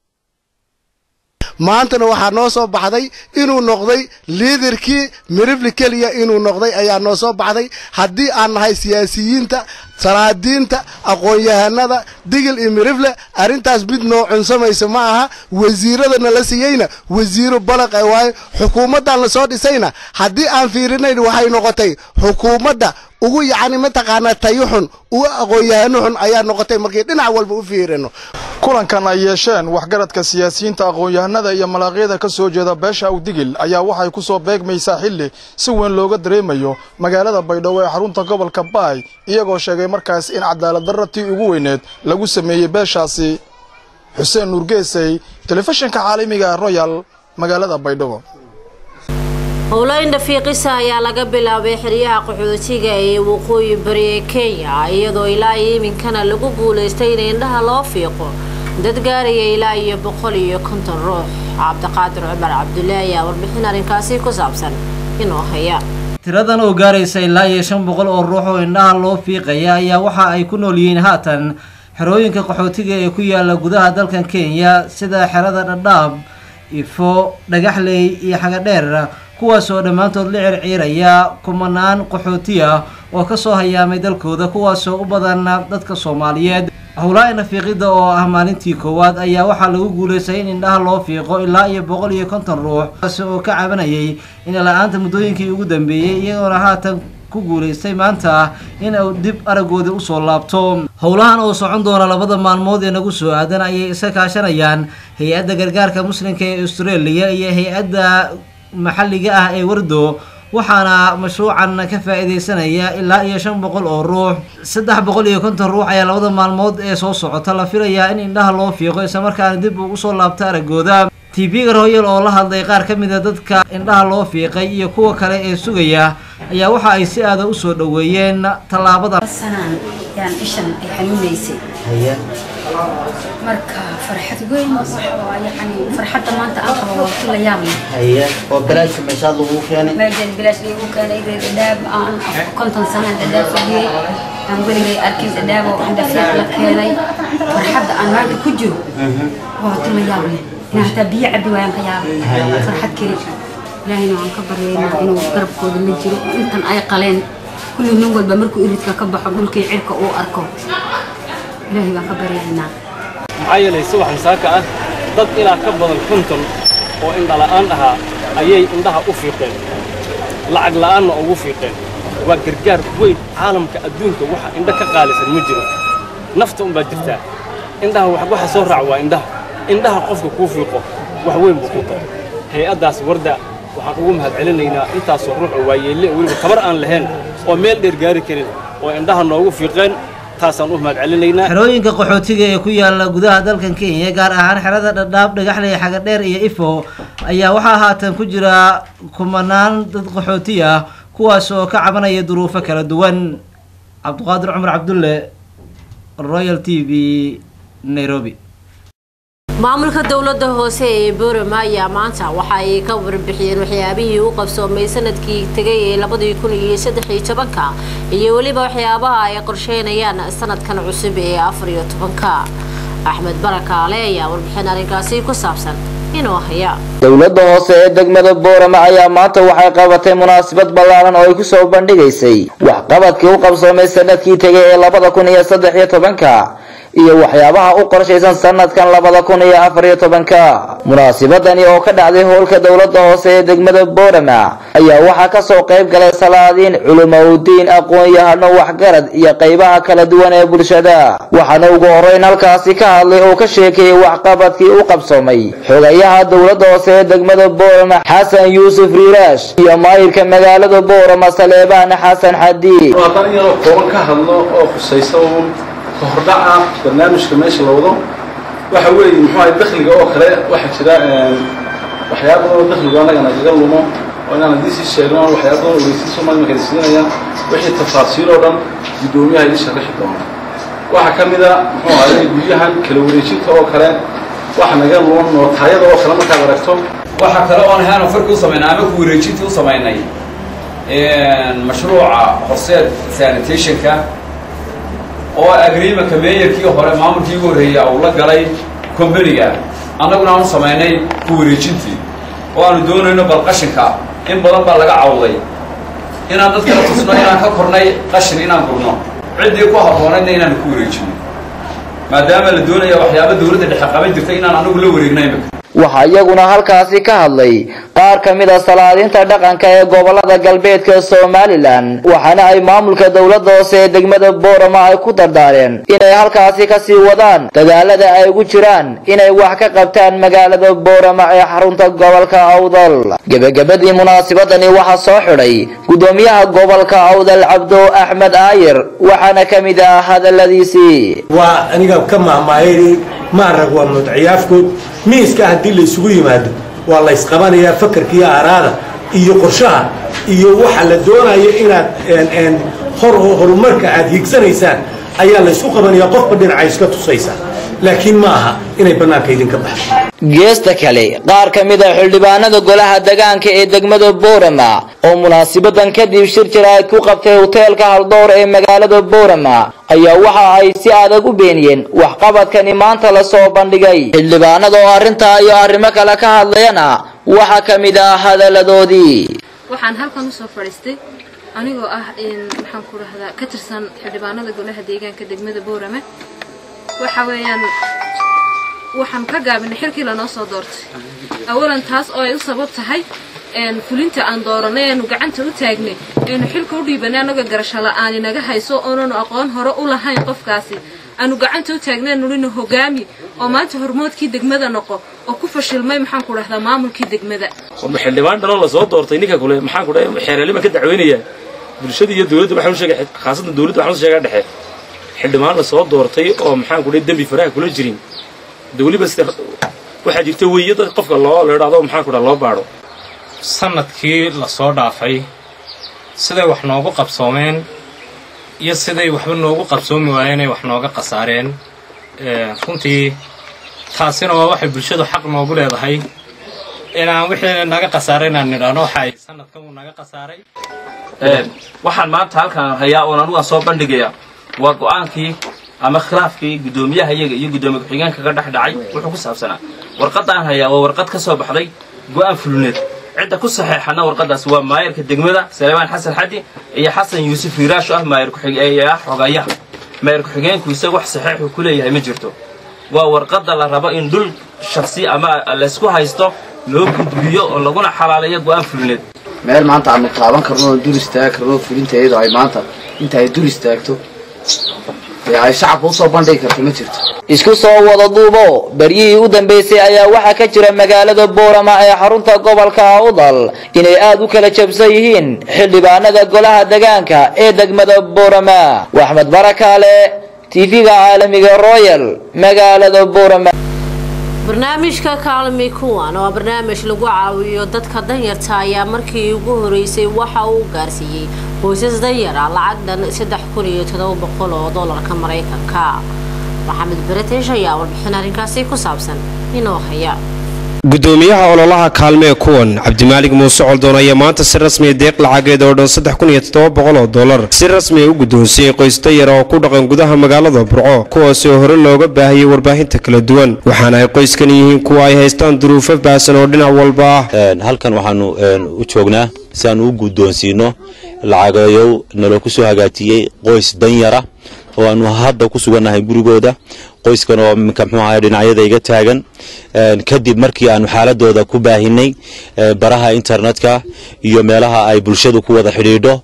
maantana waxaa noo soo baxday inuu noqday liidarkii mirifli keliya inuu noqday ayaa noo soo baxday haddii aan nahay siyaasiyiinta salaadiinta aqoon-yahanada digil iyo mirifle arrintaas mid noo cunsamaysa ma aha wasiiradana la siiyeyna wasiiro balaq e waayo xukuumaddan lasoo dhisayna haddii aan fiirinayn waxay noqotay xukuumadda ugu yacni mataqaanaa tayo xun ugu aqoon-yahano xun ayaa noqotay markii dhinac walba u fiirino kulankan ay yeesheen waxgaradka siyaasiyiinta aqoon-yahanada iyo malaaqyada ka soo jeeda beesha awdigil ayaa waxay ku soo beegmaysaa xilli si weyn looga dareemayo magaalada baydhabo ee xarunta gobolka baay iyagoo sheegay markaas in cadaalad darra tii ugu weyneed lagu sameeyey beeshaasi xuseen nuurgeesay telefishinka caalamiga royal magaalada baydhabo howlayn dhafiiqisa ayaa laga bilaabay xeryaha qaxootiga ee waqooyi bari ee kenya iyadoo ilaa iyo iminkana lagu guulaystay in indhaha loo fiiqo dad gaaraya ilaa iyo boqol iyo konton ruux cabdiqaadir cumar cabdullaahi ayaa warbixin arrinkaasi ku saabsan inoo haya tiradan oo gaaraysa ilaa iyo shan boqol oo ruux oo indhaha loo fiiqaya ayaa waxa ay ku nool yihiin haatan xerooyinka qaxootiga ee ku yaala gudaha dalkan kenya sida xerada dhadhaab ifo dhagaxley iyo xagadheer kuwaasoo dhammaantood la circiiraya kumanaan qaxooti ah oo kasoo hayaamay dalkooda kuwaasoo u badan dadka soomaaliyeed howlaa nafiiqida oo ah maalintii koowaad ayaa waxaa lagu guulaystay in indhaha loo fiiqo ilaa iyo boqol iyo konton ruux kaasi oo ka cabanayay in la-aanta muddooyinkii ugu dambeeyey iyagoona haatan ku guulaystay maanta in uu dib aragoodii usoo laabto howlahan oo socon doona labada maalmood ee nagu soo aadan ayay iska kaashanayaan hay-adda gargaarka muslimka ee australia iyo hay-adda maxalliga ah ee wardo waxaana mashruucan ka faa-iideysanaya ilaa iyo shan boqol oo ruux saddex boqol iyo konton ruux ayaa labada maalmood ee soo socota la filayaa in indhaha loo fiiqo islamarkaana dib uu usoo laabto aragooda tv-ga royal oo la hadlay qaar ka mid a dadka indhaha loo fiiqay iyo kuwa kale ee sugaya ayaa waxa ay si aada usoo dhoweeyeen tallaabadan sanaan yaan ishan ay xanuunaysay marka farxad weyn waxa waa yacni farxadda maanta aan qabo waa kula yaab leh haye oo balaasha meeshaad lagu keenay meeshan bilaash lagu keenay dhadhaab aan konton sanaan dhadhaab fadhiyey aan weligay arkin dhadhaab oo indhafiiq la keenay farxadda aan maanta ku jiro waa kula yaab leh inaan hataa biyo cabbi waayaan ka yaabay farxad keli ilaahayna waan ka baryaynaa inuu garabkooda la jiro intan ay qaleen kulli nin walba markuu iridka ka baxo dhulkii cirka uu arko ilaahay baan ka baryaynaa maxaa yeelay subax masaaka ah dad ilaa ka badan konton oo indhala'aan ahaa ayay indhaha u fiiqeen lacag la'aanna ugu fiiqeen waa gargaar weyn caalamka adduunka waxa indho ka qaalisan ma jiro nafta unbaa jirtaa indhaha waxa soo raac waa indhaha indhaha qofka kuu fiiqo wax weyn buu ku tahay hay-addaas warda waxaan ugu mahadcelinaynaa intaasoo ruux oo waayeelle weliba tabar aan lahayn oo meel dheer gaari karin oo indhaha noogu fiiqeen taasaan u mahadcelinaynaa xerooyinka qaxootiga ee ku yaala gudaha dalkan kenya gaar ahaan xerada dhadhaab dhagaxley xagadheer iyo ifo ayaa waxaa haatan ku jira kumanaan dad qaxooti ah kuwaas oo ka cabanaya duruufo kala duwan cabdiqaadir cumar cabdulle royal t v nairobi maamulka dowladda hoose ee boorama ayaa maanta waxa ay ka warbixiyeen waxyaabihii u qabsoomay sanadkii tegay ee labadii kun iyo saddex iyo tobanka iyo weliba waxyaabaha ay qorsheynayaan sanadkan cusub ee afar iyo tobanka axmed barakaale ayaa warbixin arrinkaasi ku saabsan inuu haya dowladda hoose ee degmada boorama ayaa maanta waxay qabatay munaasabad ballaaran oo ay ku soo bandhigaysay waxqabadkii u qabsoomay sanadkii tegay ee labada kun iyo saddex iyo tobanka iyo waxyaabaha u qorshaysan sanadkan labada kun iyo afar iyo tobanka munaasabadani oo ka dhacday howlka dowladda hoose ee degmada boorama ayaa waxaa kasoo qayb galay salaadiin culumowdiin aqoon-yahano waxgarad iyo qaybaha kala duwan ee bulshada waxaana ugu horeyn halkaasi ka hadlay oo ka sheekeeyey waxqabadkii u qabsoomay xogayaha dowladda hoose ee degmada boorama xasan yuusuf riiraash iyo maayirka magaalada boorama saleebaan xasan xadiid haddaan iyadoo kooban ka hadlo oo khusaysa uun kahordhaca barnaamijka meesha la wado waxa weeye muxuu ahay dakhliga oo kale waxaa jira waxyaaba badan oo dakhligu annaga nagaga lumo oo inaan haddii sii sheegno waxyaaba badan oo ogeysiin soomaali markay siinayaan wixii tafaasiil oo dhan guddoomiyaha idin sharaxi doona waxaa ka mid a muxuu ahay guryahan kala wareejinta oo kale waxa naga lumo nootaayada oo kale markaad aragto waxaa kale oon ahaanoo farki u samaynay ama ku wareejintii u samaynay mashruuca horseed sanitationka oo agreemanka meeyarkii hore maamulkii ugu horreeyay uu la galay combaniga annaguna aan u samaynay ku wareejintii oo aanu doonayno bal qashinka in badan baa laga cawday inaan dadkala tusno inaan ka kornay qashin inaan gurno ciddii ku habboonaydna inaanu ku wareejino maadaama la doonaya waxyaaba dowladda dhexe qaban jirta inaan anagu la wareegna imika waxaa iyaguna halkaasi ka hadlay qaar ka mid a salaadiinta dhaqanka ee gobolada galbeedka somalilan waxaana ay maamulka dowladda hoose ee degmada boorama ay ku dardaareen inay halkaasi kasii wadaan dadaalada ay ugu jiraan inay wax ka qabtaan magaalada boorama ee xarunta gobolka awdal gebagabadii munaasabadani waxaa soo xidhay gudoomiyaha gobolka awdal cabdo axmed aayir waxaana ka mid ah hadaladiisii waa aniga ka mahmaayay maarag waa mudciyaafkood miiska haddii la isugu yimaado waa la ysqabanayaa fakarka iyo aaraada iyo qorshaha iyo waxa la doonayo inaad hor horumarka aad hiigsanaysaan ayaa la ysku qabanayaa qofba dhinaca iska tusaysa laakiin ma aha inay bannaanka idinka baxdo geesta kale qaar ka mid a xildhibaanada golaha degaanka ee degmada boorama oo munaasabadan kadib shir jiraad ku qabtay hoteelka haldowr ee magaalada boorama ayaa waxa ay si adag u beeniyeen waxqabadkani maanta lasoo bandhigay xildhibaanada oo arrintaa iyo arrimo kale ka hadlayana waxaa ka mid ah hadaladoodii waxaan halkan usoo fadhiistay anigoo ah maxaan ku rahdaa ka tirsan xildhibaanada golaha deegaanka degmada boorame waxa weeyaan waxaan ka gaabinay xilkii lanoo soo doortay awalan taas oo ay u sabab tahay fulinta aan dooranay eenu gacanta u taagnay eenu xilka u dhiibanay annagoo garasho la'aani naga hayso oonanu aqoon hore u lahayn qofkaasi aanu gacanta u taagnay nulina hogaami oo maanta hormoodkii degmada noqo oo ku fashilmay maxaan ku dhahdaa maamulkii degmada warma xildhibaan dhanoo lasoo doortay ninka kule maxaan ku dhahay xeeralima ka dacweynayaa bulshada iyo dowladda waxaan u sheegay khaasatan dowladda waxaan u sheegaa dhexe xildhibaan lasoo doortay oo maxaan ku dhahay dembi faraha kula jirin dawliba sida waxaa jirta weeyada qofka loo la idhaahdo maxaan ku dhaha loo baadho sanadkii lasoo dhaafay siday wax noogu qabsoomeen iyo siday waxba noogu qabsoomi waayeen ay wax nooga khasaareen runtii taasina waa waxay bulshadu xaq noogu leedahay inaan wixii naga khasaaray inaan nidhaahno waxa ay sanadkan uu naga khasaaray waxaan maanta halkaan hayaa oon anugaan soo bandhigaya waa go'aankii ama khilaafkii guddoomiyaha iyaga iyo guddoomiye ku-xigeenka ka dhex dhacay wuxuu ku saabsanaa warqaddaan hayaa waa warqad ka soo baxday go'aan fulineed cidda ku saxeexana warqadaas waa maayarka degmada saleebaan xasan xadi iyo xasan yuusuf hiiraasho ah maayar ku-xigeenah xogayaha maayar ku-xigeenku isaga wax saxeexuu ku leeyahay ma jirto waa warqadda la rabo in dhul shaksi ama laysku haysto loo gudbiyo oo laguna xalaaleeyo go'aan fulineed meel maanta aanu taaban karno oo dur istaagi karno fulinta iyadoo ay maanta inta ay dur istaagto dee ay shacabka usoo bandhigi karto ma jirto isku soo wada duubo beryihii u dambeysay ayaa waxaa ka jira magaalada boorama ee xarunta gobolka awdal inay aad u kala jabsan yihiin xildhibaanada golaha degaanka ee degmada boorama waxmed barakaale tv-ga caalamiga royal magaalada boorama barnaamijka kaalmi kuwan oo barnaamij lagu caawiyo dadka danyarta ayaa markii ugu horeysay waxa uu gaarsiiyey qoysas danyara lacag dhan saddex kun iyo todoba boqol oo doolarka maraykanka maxamed beretesh ayaa warbixin arrinkaasi ku saabsan inoo haya gudoomiyaha ololaha kaalmee kuwan cabdimaalig muuse coldoon ayaa maanta si rasmiya deeq lacageed oo dhan saddex kun iyo toddoba boqol oo dollar si rasmiya u guddoonsiiyey qoys danyara oo ku dhaqan gudaha magaalada burco kuwaasi oo hore looga baahiyey warbaahinta kala duwan waxaana ay qoyskan yihiin kuwa ay haystaan duruufo baasan oo dhinac walba ah halkan waxaanu u joognaa si aanu u guddoonsiino lacageeyow naloo ku soo hagaajiyey qoys danyara oo aanu hadda ku sugannahay gurigooda qoyskan oo minka muxuu ahay dhinacyada iga taagan kadib markii aanu xaaladooda ku baahinay baraha internetka iyo meelaha ay bulshadu ku wada xidhiidho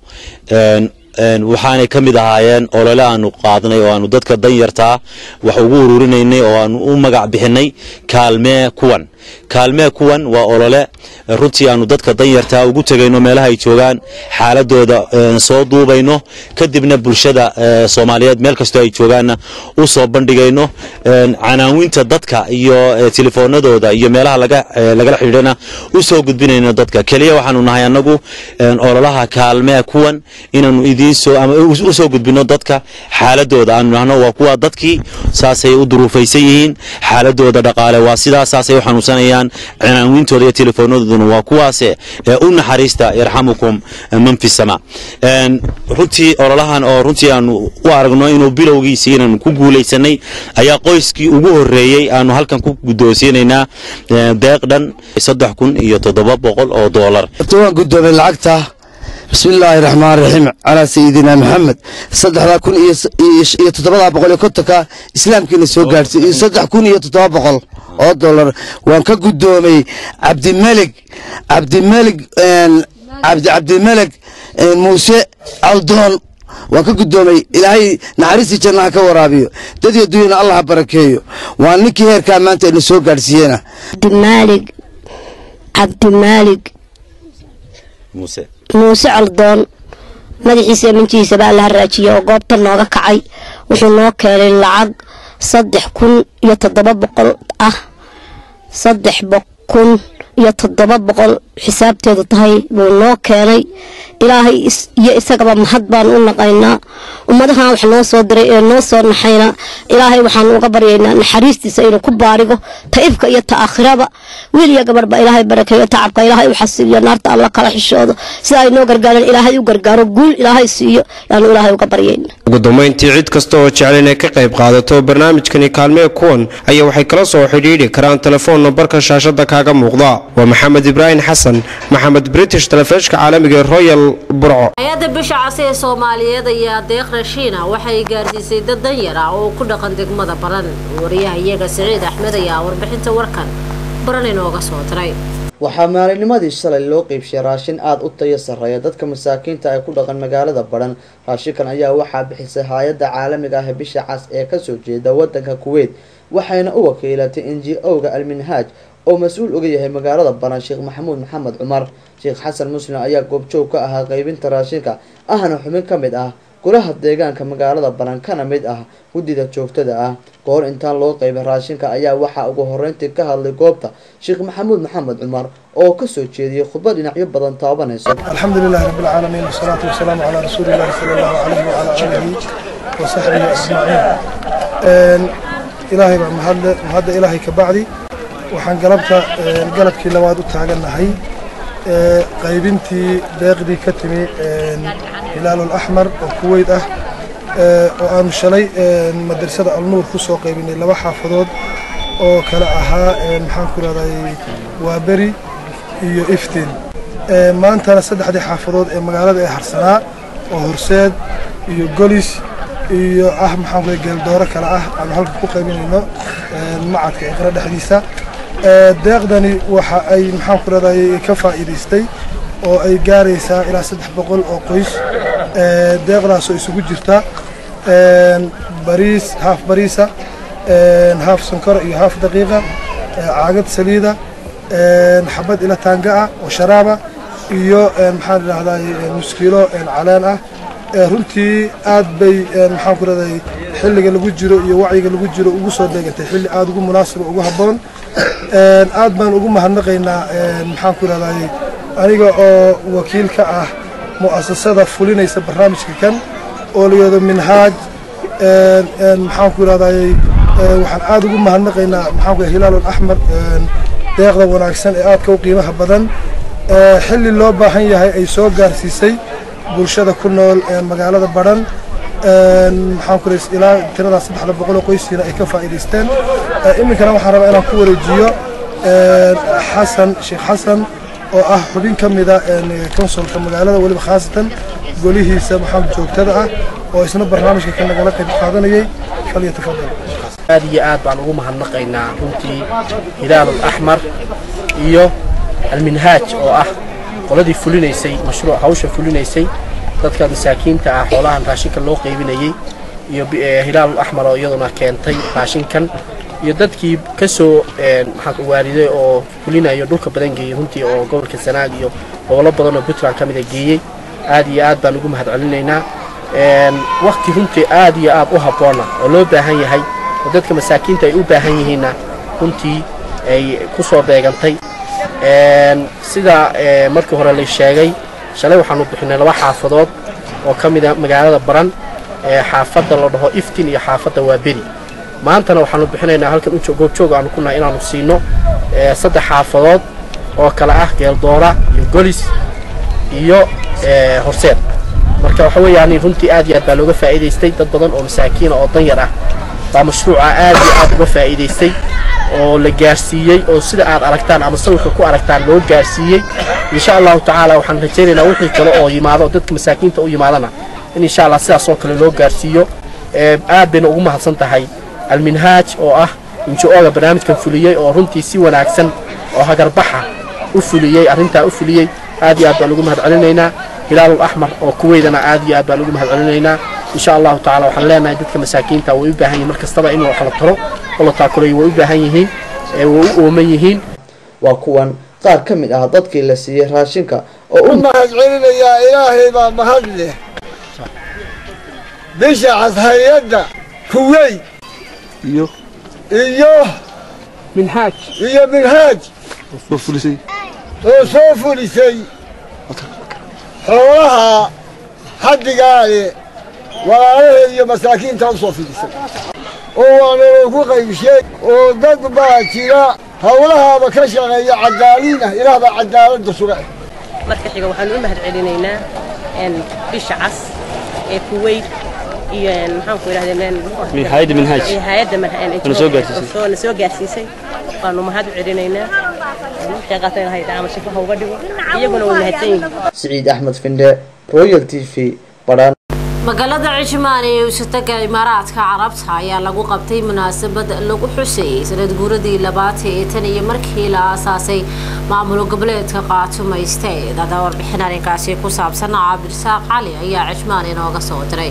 waxaanay ka mid ahaayeen olole aanu qaadnay oo aanu dadka danyartaa wax ugu ururinaynay oo aanu u magac bixinay kaalmee kuwan kaalmee kuwan waa olole runtii aanu dadka danyartaa ugu tegayno meelaha ay joogaan xaaladooda soo duubayno kadibna bulshada soomaaliyeed meel kastoo ay joogaanna u soo bandhigayno canaawinta dadka iyo telefoonadooda iyo meelaha lagala xidhiidhana u soo gudbinayno dadka keliya waxaanu nahay annagu ololaha kaalmee kuwan inaanu idiinsoo ama u soo gudbino dadka xaaladooda aanu nahno waa kuwa dadkii saasay u duruufaysan yihiin xaaladooda dhaqaale waa sidaas saasay u xanuunsanayaan canaawintooda iyo telefoonadooda waa kuwaase u naxariista yarxamukum man fi sama runtii ololahan oo runtii aanu u aragno inuu bilowgiisii inaanu ku guulaysanay ayaa qoyskii ugu horeeyey aanu halkan ku guddoonsiinaynaa deeq dhan saddex kun iyo toddoba boqol oo doolar waan guddoomay lacagta bismi illaahi raxmaan raxiim calaa sayidina maxamed saddexdaa kun iyo toddobadaa boqol iyo kontonka islaamkiina soo gaadhsiy iyo saddex kun iyo toddoba boqol oo dollar waan ka guddoomay cabdimelig cabdimelig cabdi cabdimelig muuse caldoon waan ka guddoomay ilaahay naxariistii jannaha ka waraabiyo dadii adduunyana allah ha barakeeyo waa ninkii heerkaa maanta ina soo gaadhsiiyena cabdimaalig cabdimaalig muuse muuse caldoon madaxiisa minjihiisaba alla ha raajiya oo goobta nooga kacay wuxuu noo keenay lacag saddex kun iyo toddoba boqol ah saddex kun iyo toddoba boqol xisaabteedu tahay buu noo keenay ilaahay iyo isagaba mahad baan u naqaynaa ummadahan wax noo soo diray ee noo soo naxayna ilaahay waxaan uga baryaynaa naxariistiisa inuu ku baarigo ta ifka iyo ta aakhiraba wiil iyo gabadhba ilaahay barakeeyo tacabka ilaahay u xasiliyo naarta alla kala xishoodo sida ay noo gargaareen ilaahay u gargaaro guul ilaahay siiyo yaanu ilaahay uga baryayna ugu dambayntii cid kasta oo jecel inay ka qayb qaadato barnaamijkani kaalmee kuwan ayaa waxay kala soo xidhiidhi karaan telefoon nambarka shaashada kaaga muuqda waa maxamed ibraahim xasan maxamed british telefishka caalamiga ee royal burco hay-adda bisha casi ee soomaaliyeed ayaa deeq rashiina waxay gaarsiisay dad danyar ah oo ku dhaqan degmada baran wariyaha iyaga siciid axmed ayaa warbixinta warkan baran inooga soo diray waxaa maalinimadii shalay loo qeybshay raashin aada u tayo sarreeya dadka masaakiinta ay ku dhaqan magaalada badhan raashinkan ayaa waxaa bixisay hay-adda caalamiga ah ee bisha cas ee kasoo jeeda wadanka kuweyt waxayna u wakiilatay n g o-ga alminhaaj oo mas-uul uga yahay magaalada baran sheekh maxamuud maxamed cumar sheekh xasan muslim ayaa goobjoog ka ahaa qeybinta raashinka ahna xubin ka mid ah golaha deegaanka magaalada baran kana mid ah guddida joogtada ah kahor intaan loo qeybin raashinka ayaa waxaa ugu horeyntii ka hadlay goobta sheekh maxamuud maxamed cumar oo kasoo jeediyey khudbad dhinacyo badan taabanayso الحمد لله رب العالمين والصلاة والسلام على رسول الله صلى الله عليه وعلى آله وصحبه أجمعين إن إلهي بقى مهد مهد إلهي كبعدي وحن قلبت قلبكي لواد تاغنهي qaybintii deeqdii ka timi hilaal axmar oo kuweyd ah oo aanu shalay madrasada alnuur kusoo qaybinay laba xaafadood oo kale ahaa maxaan ku rahday waaberi iyo iftiin maantana saddexdii xaafadood ee magaalada ee harsanaa oo horseed iyo golis iyo ah maxaan ku geeldooro kale ah aanu halka ku qaybinayno macadka iqra dhexdiisa deeqdani waxa ay maxaan ku rahday ka faa'iidaystay oo ay gaaraysaa ilaa saddex boqol oo qoys deeqdaasoo isugu jirta bariis haaf bariisa haaf sonkora iyo haaf daqiiqa caagad saliida xabad ila taanga ah oo sharaaba iyo maxaan idhahday muskiilo caleen ah runtii aad bay maxaan ku rahday xilliga lagu jiro iyo wacyiga lagu jiro ugu soo deegantay xilli aada ugu munaasiba ugu habboon aad baan ugu mahadnaqaynaa maxaan ku rahday aniga oo wakiil ka ah mu'asasada fulinaysa barnaamijka kan oo layado minhaaj maxaan ku rahday waxaan aad ugu mahadnaqaynaa maxaan ku hilaal axmar deeqda wanaagsan ee aadka u qiimaha badan xilli loo baahan yahay ay soo gaarsiisay bulshada ku nool magaalada badhan maxaan ku ilaa tiradaas saddexda boqol oo qoysiina ay ka faa'iidaysteen iminkana waxaan rabaa inaan ku wareejiyo xasan sheekh xasan oo ah xubin ka mida konsolka magaalada weliba khaasatan golihiisa maxaa joogtada ah oo isna barnaamijka ka nagala qayb qaadanayay falyatafadal aad iyo aad baan ugu mahadnaqaynaa runtii hilaal axmar iyo alminhaaj oo ah qoladii fulinaysay mashruuc hawsha fulinaysay dadka masaakiinta ah xoolahan raashinka loo qaybinayay iyo hilaal axmar oo iyaduna keentay raashinkan iyo dadkii ka soo maxaa waariday oo fulinayo dhulka badan geeyey runtii oo gobolka sanaag iyo gobollo badan oo puntland ka mida geeyey aad iyo aad baan ugu mahad celinaynaa wakti runtii aad iyo aad u habboona oo loo baahan yahay oo dadka masaakiinta ay u baahan yihiinna runtii ay ku soo beegantay sida markii hore la sheegay shalay waxaanu bixinay laba xaafadood oo ka mida magaalada baran xaafadda la dhaho iftin iyo xaafadda waaberi maantana waxaanu bixinaynaa halkan u goobjoog aanu ku nahay inaanu siino saddex xaafadood oo kale ah geeldoora iyo golis iyo horseed marka waxa weeyaan runtii aad iyo aad baa looga faa'iidaystay dad badan oo masaakiina oo danyar ah baa mashruuca aad iyo aad uga faa'iidaystay oo la gaarsiiyey oo sida aad aragtaan ama sawirka ku aragtaan loo gaarsiiyey insha allahu tacaala waxaan rajaynaynaa wixii kale oo yimaado dadka masaakiinta u yimaadana in insha allah sidaas oo kale loo gaarsiiyo aad bayna ugu mahadsan tahay alminhaaj oo ah injo-oga barnaamijkan fuliyey oo runtii si wanaagsan oo hagarbaxa u fuliyey arrintaa u fuliyey aad iyo aad baan ugu mahad celinaynaa hilaalul axmar oo kuweydana aad iyo aad baan ugu mahad celinaynaa insha allahu tacala waxaan leenahay dadka masaakiinta way u baahan yihiin mar kastaba in wax la taro oo la taakulayo way u baahan yihiin ee way u ooman yihiin waa kuwan qaar ka mid ah dadkii la siiyey raashinka oo u mahad celinayaa ilaahay baa mahad leh bisha cashayadda kuweyt iyo iyo minhaaj iyo minhaaj soo fulisay oo soo fulisay xoolaha xaddigaale walaalaheed iyo masaakiinta u soo fidisay oo waana loogu qaybshay oo dad baa jira howlahaaba ka shaqeeya cadaaliinah ilaah baa cadaaladda suga marka xiga waxaan u mahad celinaynaa bisha cas ee kuweyt iyo maxaan ku idhahdee hay'adda minhaaj hay'adda Na soo gaarsiisay. na soo gaarsiisay waanu mahad u celinaynaa waxay qaateen hayda ama shifo ha uga dhigo iyaguna way mahadsan yihiin siciid axmed finde royal t v badhaan magaalada cismaan ee uusataga imaaraadka carabta ayaa lagu qabtay munaasabad lagu xuseeyey sanad guuradii labaad ee tan iyo markii la aasaasay maamul goboleedka qaatumayste dada warbixin arrinkaasi ku saabsan cabdirasaaq cali ayaa cismaan inooga soo diray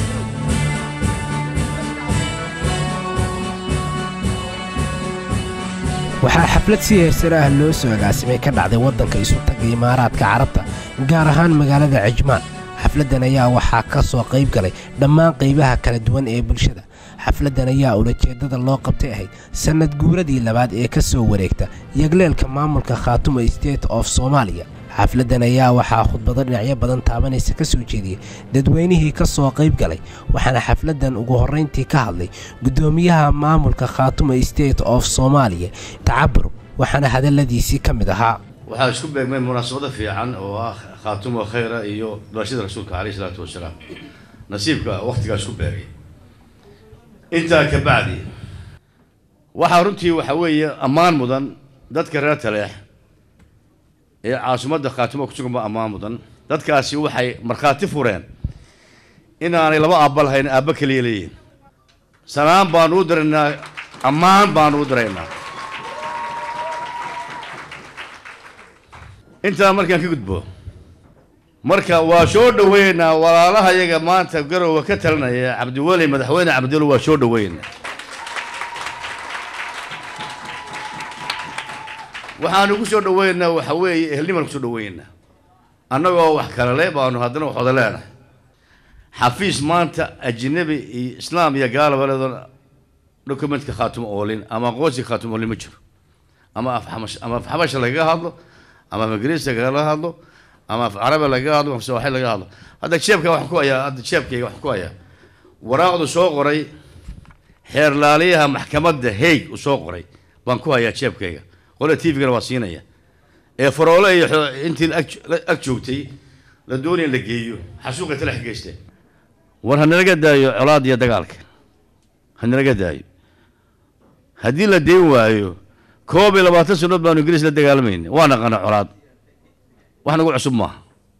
waxaa xaflad si heersare ah loo soo agaasimay ka dhacday waddanka isu tagga imaaraadka carabta gaar ahaan magaalada cijmaan xafladdan ayaa waxaa ka soo qayb galay dhammaan qaybaha kala duwan ee bulshada xafladdan ayaa ulajeeddada loo qabtay ahayd sannad guuradii labaad ee ka soo wareegta yagleelka maamulka khaatuma state of soomaaliya xafladdan ayaa waxaa khudbado dhinacyo badan taabanaysa ka soo jeediyey dadweynihii ka soo qayb galay waxaana xafladdan ugu horrayntii ka hadlay guddoomiyaha maamulka khaatuma state of soomaaliya tacabur waxaana hadalladiisii ka mid ahaa waxaa isku beegmay munaasabado fiican oo ah khaatumo khayra iyo dhalashada rasuulka caleyhi salaatu wasalaam nasiibka wakhtigaa isku beegay intaa ka bacdi waxaa runtii waxa weeye ammaan mudan dadka reer taleex ee caasimadda khaatumo ku sugan ba ammaan mudan dadkaasi waxay markhaati fureen inaanay laba aabba lahayn aabba keliya leeyihin sanaan baanu u diraynaa ammaan baanu u diraynaa intaa markaan ka gudbo marka waa soo dhaweynaynaa walaalaha yaga maanta garowa ka talinaya cabdiweli madaxweyne cabdiweli waa soo dhaweynaa waxaanu ku soo dhaweynaynaa waxa weeye ehelnimaan ku soo dhaweynaa annagoo wax kale le baanu haddana wax wada leenahay xafiis maanta ajnabi iyo islaam iyo gaalaba leedoon documentka khaatimo oolin ama aqoonsiga khaatimo oolin ma jiro ama afxamash ama afxabasha lagaga hadlo ama af ingiriiska lagala hadlo ama af carabi lagaga hadlo af sooxi lagaga hadlo hadda jeebka waxaan ku hayaa hadda jeebkayga waxaan ku hayaa waraaqdu soo qoray xeerlaaliyaha maxkamadda haig uu soo qoray baan ku hayaa jeebkayga qole t v-gana waa siinaya ee faroole iyo xo- intii ag ag joogtay la doonaya in la geeyo xasuuqay talax geysteen war hanalaga daayo colaad iyo dagaalka hanalaga daayo haddii la deyn waayo koob iyo labaatan sannood baanu ingiriis la dagaalamayna waa naqana colaad wax nagu cusub maaha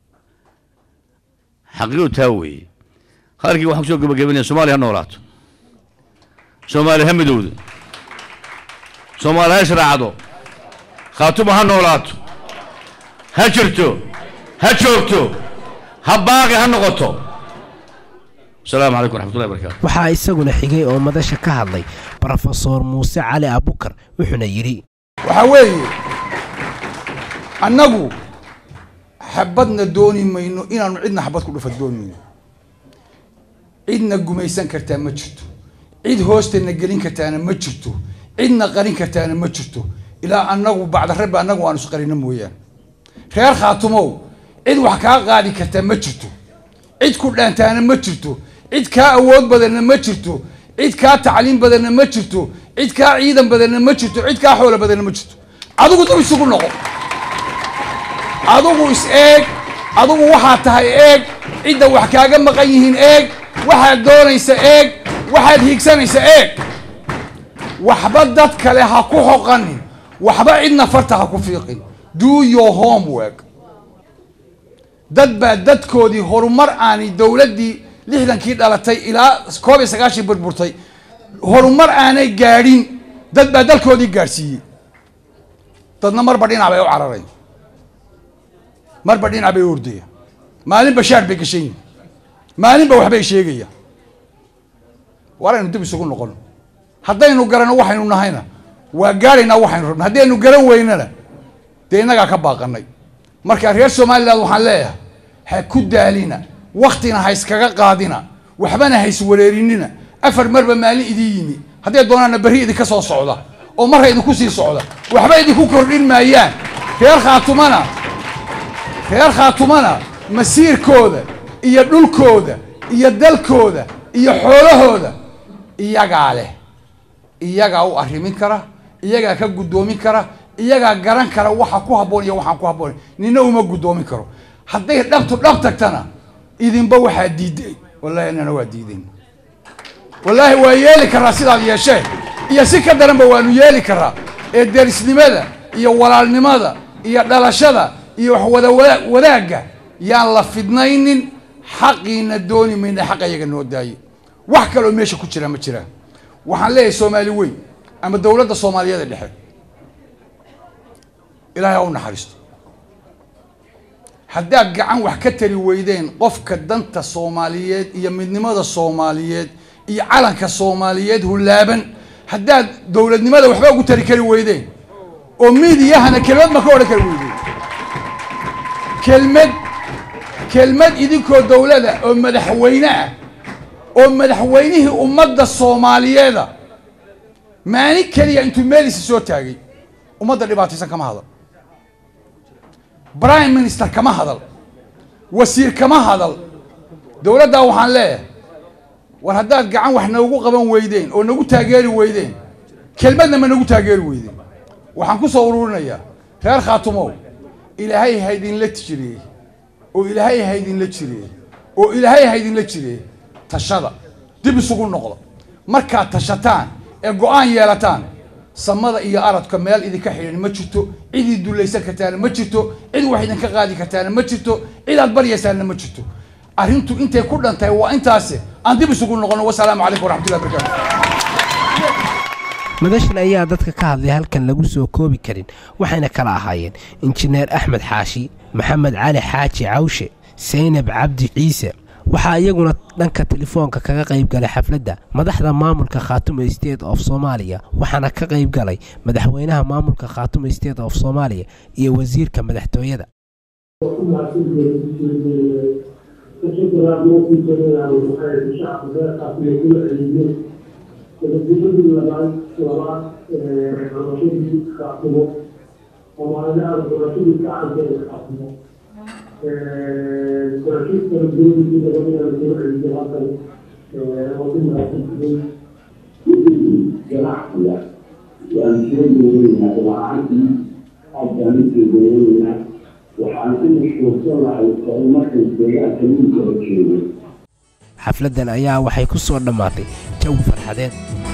xaqiiqdu taa weeye halkii waxaan kusoo gabagabaynaya soomaaliya ha noolaato soomaaliya ha midowdo soomaaliya ha israacdo khaatuma ha noolaato ha jirto ha joogto ha baaqi ha noqoto asalaamu calaykum waraxmatullahi wabarakaatu waxaa isaguna xigay oo madasha ka hadlay brofesor muuse cali abukar wuxuuna yidhi waxaa weeye annagu xabadna dooni mayno inaanu cidna xabad ku dhufa doonayno cidna gumaysan kartaa ma jirto cid hoostana gelin kartaana ma jirto cidna qarin kartaana ma jirto ilaa annagu bacdarabbi annagu aanu isqarino mooyaane reer khaatumow cid wax kaa qaadi kartaa ma jirto cid ku dhaantaana ma jirto cid kaa awood badanna ma jirto cid kaa tacliim badanna ma jirto cid kaa ciidan badanna ma jirto cid kaa xoolo badanna ma jirto adigu dab isugu noqo adigu is eeg adigu waxaa tahay eeg cidda wax kaaga maqan yihiin eeg waxaad doonaysa eeg waxaad hiigsanaysa eeg waxba dad kale ha ku xoqanin waxba cidna farta ha ku fiiqin do your homework dad baa dadkoodii horumar aanay dowladdii lixdankii dhalatay ilaa koob iyo sagaashii burburtay horumar aanay gaadhin dad baa dalkoodii gaadhsiiyey dadna marba dhinac bay u cararayn marba dhinac bay u ordaya maalinba shaar bay gashan yihin maalinba waxbay sheegaya waraynu dib isugu noqono haddaynu garanno waxaynu nahayna waa gaadhaynaa waxaynu rabna haddaynu garan weynana dee innagaa ka baaqanay marka reer somaliland waxaan leeyahay ha ku daalina waktina ha iskaga qaadina waxbana ha iswareerinina afar marba maalin idin yimi hadday doonaana berri idinka soo socda oo marra idinku sii socda waxba idinku kordhin maayaan reer khaatumana reer khaatumana masiirkooda iyo dhulkooda iyo dalkooda iyo xoolahooda iyagaa leh iyagaa u arrimin kara iyagaa ka guddoomin kara iyagaa garan kara waxa ku habboon iyo waxaan ku habboon nina uma guddoomin karo hadday dhabtu dhab tagtana idinba waxaa diiday wallahi annana waa diidayn wallaahi waa yeeli karaa sidaad yeesheen iyo si ka daranba waanu yeeli karaa ee derisnimada iyo walaalnimada iyo dhalashada iyo wax wada wada- wadaagga yaan la fidnaynin xaqiina dooni mayna xaq ayaga noo daaye wax kaloo meesha ku jira ma jiraan waxaan leeyahay soomaali weyn ama dowladda soomaaliyeed ee dhexe ilaahay ha u naxariisto haddaad gacan wax ka tari weydeen qofka danta soomaaliyeed iyo midnimada soomaaliyeed iyo calanka soomaaliyeed hulaaban haddaad dowladnimada waxba ugu tari kari weydeen oo miidiyahana kelmad ma ka odhan kari weydeen kelmad kelmad idinkoo dowlada oo madaxweyne ah oo madaxweynihii ummadda soomaaliyeeda maalin keliya intuu meelisa soo taagay ummadda dhibaataysan kama hadal prime minister kama hadal wasiir kama hadal dowladdaa waxaan leeyahay war haddaad gacan wax noogu qaban weydeen oo nagu taageeri weydeen kelmadna ma nagu taageeri weydeen waxaan ku soo ururinayaa reer khaatumow ilaahay ha idinla jiriyey oo ilaahay ha idinla jiriyey oo ilaahay ha idinla jiriyey tashada dib isugu noqda markaad tashataan ee go-aan yeelataan samada iyo aradka meel idinka xidhan ma jirto cid id dulaysan kartaana ma jirto cid wax idinka qaadi kartaana ma jirto cid aad baryaysaana ma jirto arrintu intay ku dhantahay waa intaasi aan dib isugu noqono wasalaamu calaykum waraxmatullahi wabarakatu madashan ayaa dadka ka hadlay halkan lagu soo koobi karin waxayna kala ahaayeen injineer axmed xaashi maxamed cali xaaji cawshe saynab cabdi ciise waxaa iyaguna dhanka telefoonka kaga qayb galay xafladda madaxda maamulka khaatumo state of soomaaliya waxaana ka qayb galay madaxweynaha maamulka khaatumo state of soomaaliya iyo wasiirka madaxtooyada xafladdan ayaa waxay ku soo dhammaatay jawi farxadeed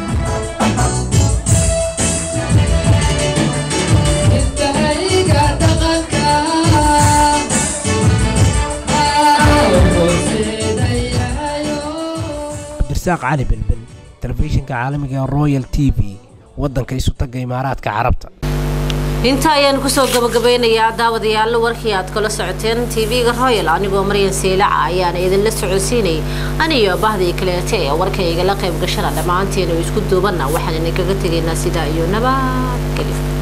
cabdirasaaq cali belbel telefishinka caalamiga ee royal t v waddanka isu tagga imaaraadka carabta inta ayaan kusoo gabagabeynayaa daawadayaal warkii aad kala socoteen tv-ga royal anigoo maryan seylaca ayaana idinla socodsiinayay aniyo bahdii kaleete ee warkayga la qayb gashana dhammaanteena isku duubanna waxaan idinkaga tegaynaa sidaa iyo nabadgelyo